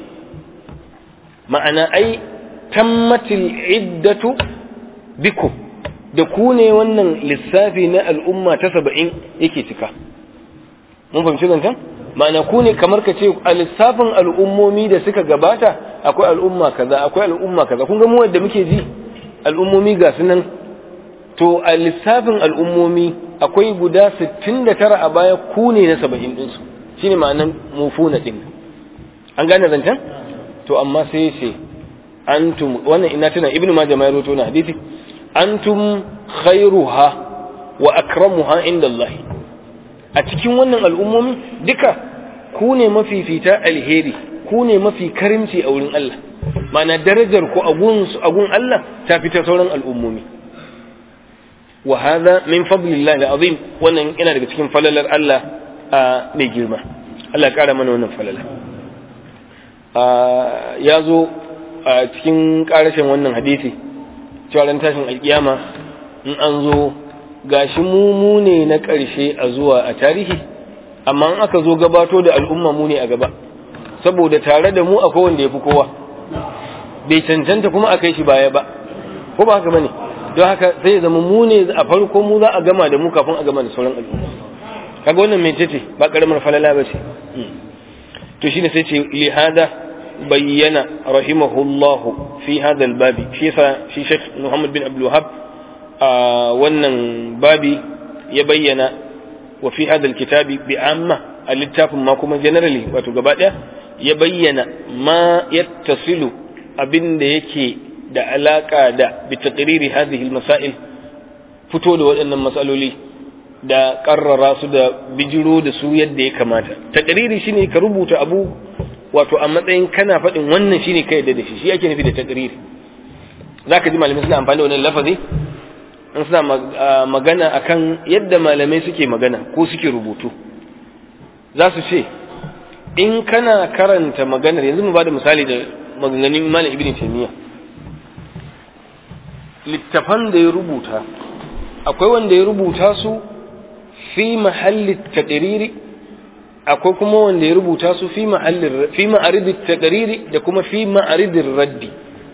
ma'ana ai tammatil iddatu bikum da ku ne wannan lissafi na al'umma ta saba'in yake cika mun fahimci zancen ma'ana ku ne kamar ka ce a lissafin al'ummomi da suka gabata akwai al'umma kaza akwai al'umma kaza kun ga mu wanda muke ji al'ummomi ga su nan to a lissafin al'ummomi akwai guda 69 a baya ku ne na 70 ɗinsu shi ne ma'anan mufuna ɗin an gane zancen to amma sai ce antum wannan ina tuna ibnu majah ma rawaito na hadisi antum khairuha wa akramuha inda Allah a cikin wannan al'ummomi duka ku ne mafifita alheri ku ne mafi karimci a wurin Allah ma'ana darajar ku a gun Allah ta fita sauran al'ummomi wa hadha min fadlillah alazim wannan yana daga cikin falalar Allah mai girma Allah ya kara mana wannan falala ya zo a cikin karashin wannan hadisi cewa ran tashin alkiyama in an zo gashi mu mu ne na ƙarshe a zuwa a tarihi amma in aka zo gabato da al'umma mu ne a gaba saboda tare da mu akwai wanda ya fi kowa bai cancanta kuma a kai shi baya ba ko ba haka bane don haka sai zama mu ne a farko mu za a gama da mu kafin a gama da sauran al'umma kaga wannan mai ce ba karamar falala ba ce to shine sai ce li hada bayyana rahimahullahu fi hada babi shi yasa shi Sheikh Muhammad bin Abdul Wahhab a wannan babi ya bayyana wa fi hada kitabi bi amma a littafin ma kuma generally wato gaba daya ya bayyana ma yattasilu abin da yake da alaka da bi taqriri hadhihi masail fito da waɗannan matsaloli da karrara su da bijiro da su yadda ya kamata taqriri shine ka rubuta abu wato a matsayin kana faɗin wannan shine ka yadda da shi shi ake nufi da taqriri zaka ji malamai suna amfani da wannan lafazi in suna magana akan yadda malamai suke magana ko suke rubutu za su ce in kana karanta maganar yanzu mu bada misali da maganganun malam ibn taymiya littafan da ya rubuta akwai wanda ya rubuta su fi mahalli taqriri akwai kuma wanda ya rubuta su fi mahalli fi ma'arid taqriri da kuma fi ma'arid raddi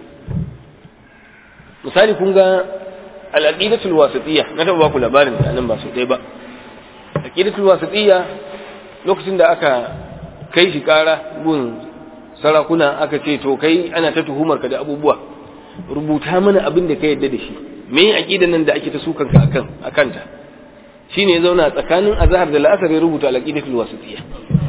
misali kun ga al-aqidatul wasitiyya na taba baku labarin da nan ba su dai ba aqidatul wasitiyya lokacin da aka kai shi kara gun sarakuna aka ce to kai ana ta tuhumar ka da abubuwa rubuta mana abin da ka yadda da shi me aqidan nan da ake ta sukan ka akan akanta shine ya zauna tsakanin azhar da la'asar ya rubuta al-aqidatul wasitiyya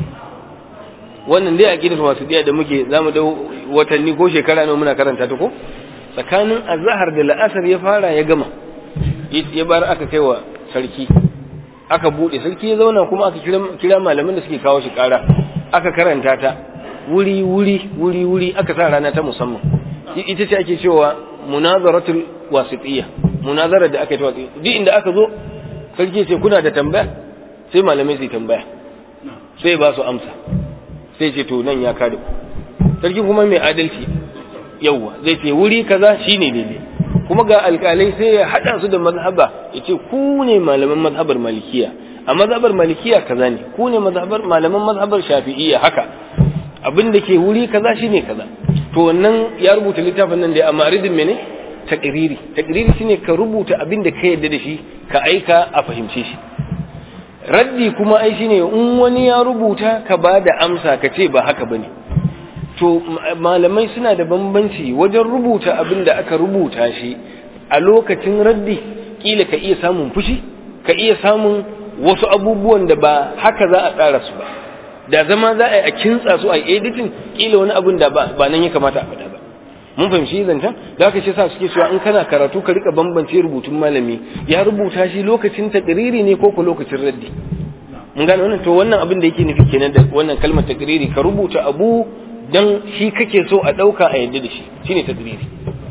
wannan dai aqidatul wasitiyya da muke zamu da watanni ko shekara ne muna karanta ta ko tsakanin azhar da la'asar ya fara ya gama ya bar aka kai wa sarki aka bude sarki ya zauna kuma aka kira kira malaman da suke kawo shi kara aka karanta ta wuri wuri wuri wuri aka sa rana ta musamman ita ce ake cewa munazaratul wasitiyya munazara da aka yi ta duk inda aka zo sarki ce kuna da tambaya sai malamai su tambaya sai ba su amsa sai ce to nan ya kada ku sarki kuma mai adalci yawwa zai ce wuri kaza shine daidai kuma ga alkalai sai ya hada su da mazhaba ya ce ku ne malaman mazhabar malikiya a mazhabar malikiya kaza ne ku ne mazhabar malaman mazhabar shafi'iyya haka abin da ke wuri kaza shine kaza to wannan ya rubuta littafin nan da a ma'aridin mene taqriri taqriri shine ka rubuta abin da ka yadda da shi ka aika a fahimce shi raddi kuma ai shine in wani ya rubuta ka ba da amsa ka ce ba haka bane to malamai suna da bambanci wajen rubuta abin da aka rubuta shi a lokacin raddi kila ka iya samun fushi ka iya samun wasu abubuwan da ba haka za a tsara su ba da zama za a yi a kintsa su a yi editing kila wani abin da ba nan ya kamata a faɗa ba mun fahimci zancen da aka ce sa suke cewa in kana karatu ka rika bambance rubutun malami ya rubuta shi lokacin takriri ne ko ko lokacin raddi mun gane wannan to wannan abin da yake nufi kenan da wannan kalmar takriri ka rubuta abu dan shi kake so a dauka a yadda da shi shine takriri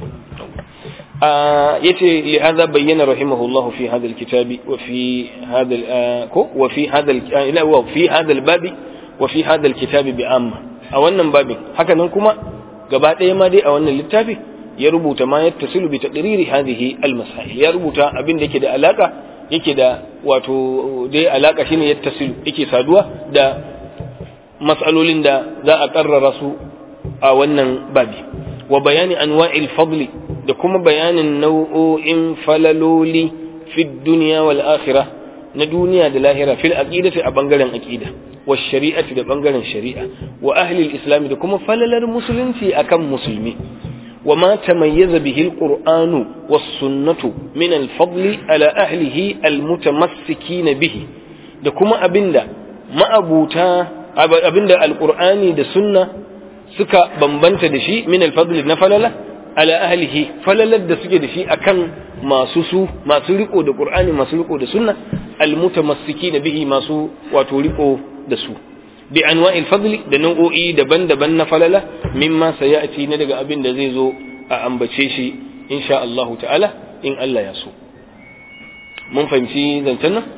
yace li hadha bayyana rahimahullah fi hadha alkitabi wa fi hadha ko wa fi hadha ila wa fi hadha albabi wa fi hadha alkitabi bi amma a wannan babin haka nan kuma gaba ɗaya ma dai a wannan littafi ya rubuta ma ya tasilu bi taqriri hadhihi almasail ya rubuta abin da yake da alaka yake da wato dai alaka shine ya tasilu yake saduwa da mas'alolin da za a karrara su a wannan babi wa bayani anwa'il fadli da kuma bayanin nau'o'in falaloli fi dunya wal akhirah na duniya da lahira fil aqidati a bangaren aqida wa shari'ati da bangaren shari'a wa ahli al-islam da kuma falalar musulunci akan musulmi وما تميز به القرآن والسنة من الفضل على أهله المتمسكين به da kuma abinda ma'abuta abinda alqur'ani da sunna suka bambanta da shi min alfadl na falala ala ahlihi falalar da suke da shi akan masu su masu riko da qur'ani masu riko da sunna almutamassikina bihi masu wato riko da su bi anwa'il fadli da nau'o'i daban-daban na falala mimma sayati na daga abin da zai zo a ambace shi insha Allah ta'ala in Allah ya so mun fahimci zancen nan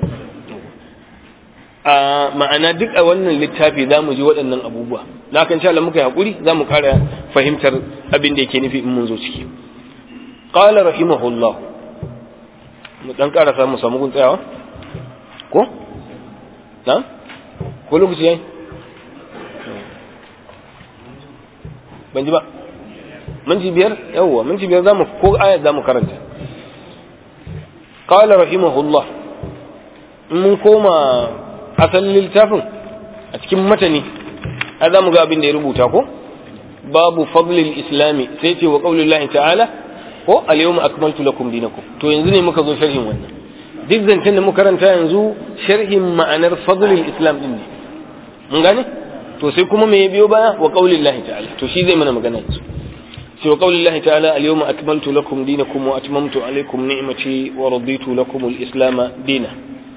a ma'ana duk a wannan littafi za mu ji waɗannan abubuwa na kan sha Allah muka yi haƙuri za mu ƙara fahimtar abin da yake nufi in mun zo ciki qala rahimahullah mu dan ƙara samu samu gun tsayawa ko na ko lokaci yayi ban ji ba minti biyar yawwa minti biyar zamu ko ayat zamu karanta qala rahimahullah mun koma asalin littafin a cikin matani a za mu ga abin da ya rubuta ko babu fadlil islami sai ce wa qaulillahi ta'ala ko al-yawma akmaltu lakum dinakum to yanzu ne muka zo sharhin wannan duk zancen da muka karanta yanzu sharhin ma'anar fadlil islam din ne mun gane to sai kuma me ya biyo baya wa qaulillahi ta'ala to shi zai mana magana yanzu sai wa qaulillahi ta'ala al-yawma akmaltu lakum dinakum wa atmamtu alaykum ni'mati wa raditu lakum al-islam dinan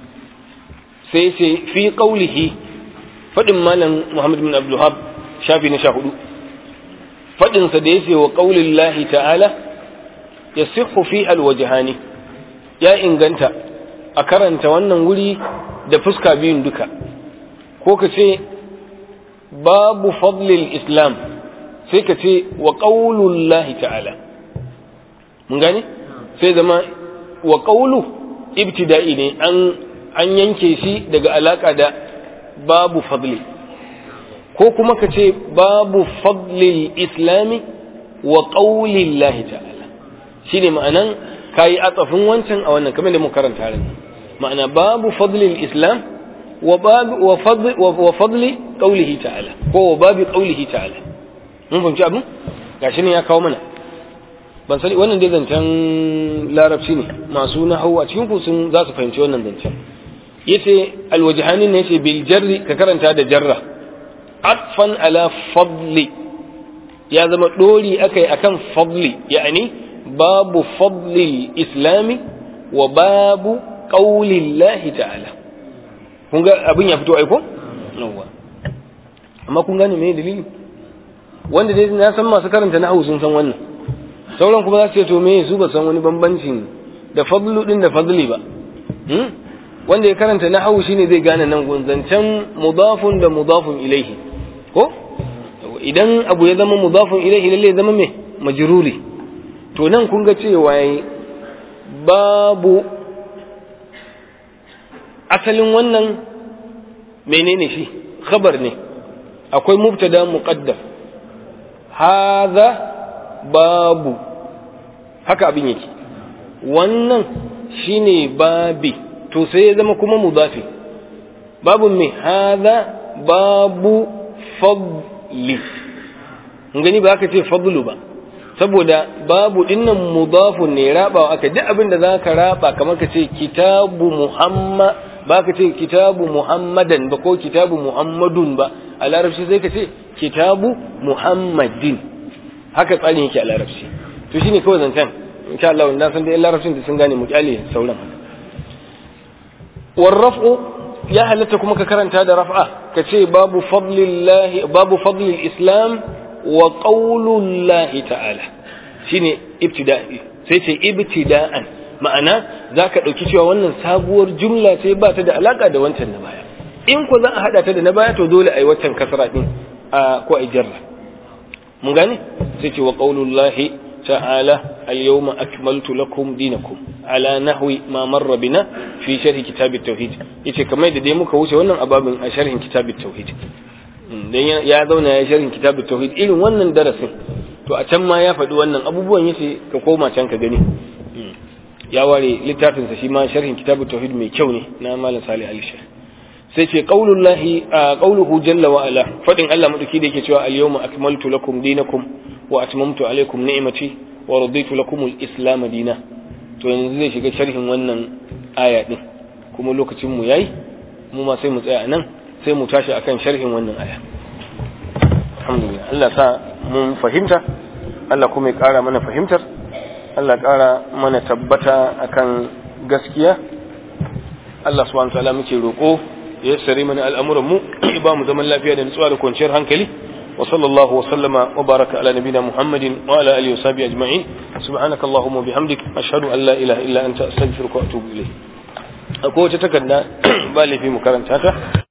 sai ce fi qaulihi fadin malam Muhammad bin Abdul Wahhab shafi na 14 fadin sa da yace wa qaulillahi ta'ala yasihhu fi al-wajhani ya inganta a karanta wannan wuri da fuska biyun duka ko ka ce babu fadlil islam sai ka ce wa qaulullahi ta'ala mun gane sai zama wa qaulu ibtida'i ne an an yanke shi daga alaka da babu fadli ko kuma ka ce babu fadlil islami wa qaulillahi ta'ala shine ma'anan kayi atsafin wancan a wannan kamar da mu karanta ran ma'ana babu fadlil islam wa babu wa fadli wa fadli qaulihi ta'ala ko wa babu qaulihi ta'ala mun fahimci abin gashi ne ya kawo mana ban sani wannan dai zancen larabci ne masu nahawu a cikin ku sun za su fahimci wannan zancen yace alwajhani ne yace bil jarri ka karanta da jarra atfan ala fadli ya zama dori akai akan fadli yani babu fadli islami wa babu qaulillahi ta'ala kun ga abin ya fito aiko yawa amma kun gane me dalili wanda dai na san masu karanta nahwu sun san wannan sauran kuma za su ce to me su ba san wani bambancin da fadlu din da fadli ba wanda ya karanta nahwu shine zai gane nan gunzancen mudafun da mudafun ilaihi ko idan abu ya zama mudafun ilaihi lalle ya zama me majruri to nan kun ga cewa babu asalin wannan menene shi khabar ne akwai mubtada muqaddam hadha babu haka abin yake wannan shine babi to sai ya zama kuma mudafi babu me hadha babu fadli gani ba aka ce fadlu ba saboda babu dinnan mudafun ne rabawa aka duk abin da zaka raba kamar ka ce kitabu muhammad ba ka ce kitabu muhammadan ba ko kitabu muhammadun ba a larabci sai ka ce kitabu muhammadin haka tsarin yake a larabci to shine kawai zancen insha Allah na san da larabcin da sun gane mu kyale sauran warraf'u ya halatta kuma ka karanta da raf'a ka ce babu fadlillahi babu fadlil islam wa qaulullahi ta'ala shine ibtida'i sai ce ibtida'an ma'ana zaka dauki cewa wannan sabuwar jumla ce ba ta da alaka da wancan na baya in ko za a hada ta da na baya to dole ai wancan kasra din a ko ai jarra mun gane sai ce wa qaulullahi ta'ala al-yawma akmaltu lakum dinakum ala nahwi ma marra bina fi sharh kitab at-tauhid yace kamar da dai muka wuce wannan ababin a sharhin kitab at-tauhid dan ya zauna ya sharhin kitab at-tauhid irin wannan darasin to a can ma ya faɗi wannan abubuwan yace ka koma can ka gani ya ware littafin sa shi ma sharhin kitab at-tauhid mai kyau ne na malam salih al-shaykh sai ce qaulullahi qauluhu jalla wa ala fadin Allah madauki da yake cewa al-yawma akmaltu lakum dinakum wa atmamtu alaikum ni'mati wa raditu lakum al-islam dina to yanzu zai shiga sharhin wannan aya din kuma lokacin mu yayi mu ma sai mu tsaya nan sai mu tashi akan sharhin wannan aya alhamdulillah Allah sa mun fahimta Allah kuma ya kara mana fahimtar Allah kara mana tabbata akan gaskiya Allah subhanahu wa ta'ala muke roko ya sare mana al'amuran mu ba mu zaman lafiya da nutsuwa da kwanciyar hankali wa sallallahu wa sallama wa baraka ala nabina muhammadin wa ala alihi wa sahbihi ajma'in subhanaka allahumma bihamdik ashhadu an la ilaha illa anta astaghfiruka wa atubu ilayk akwai wata takarda ba laifi mu karanta ta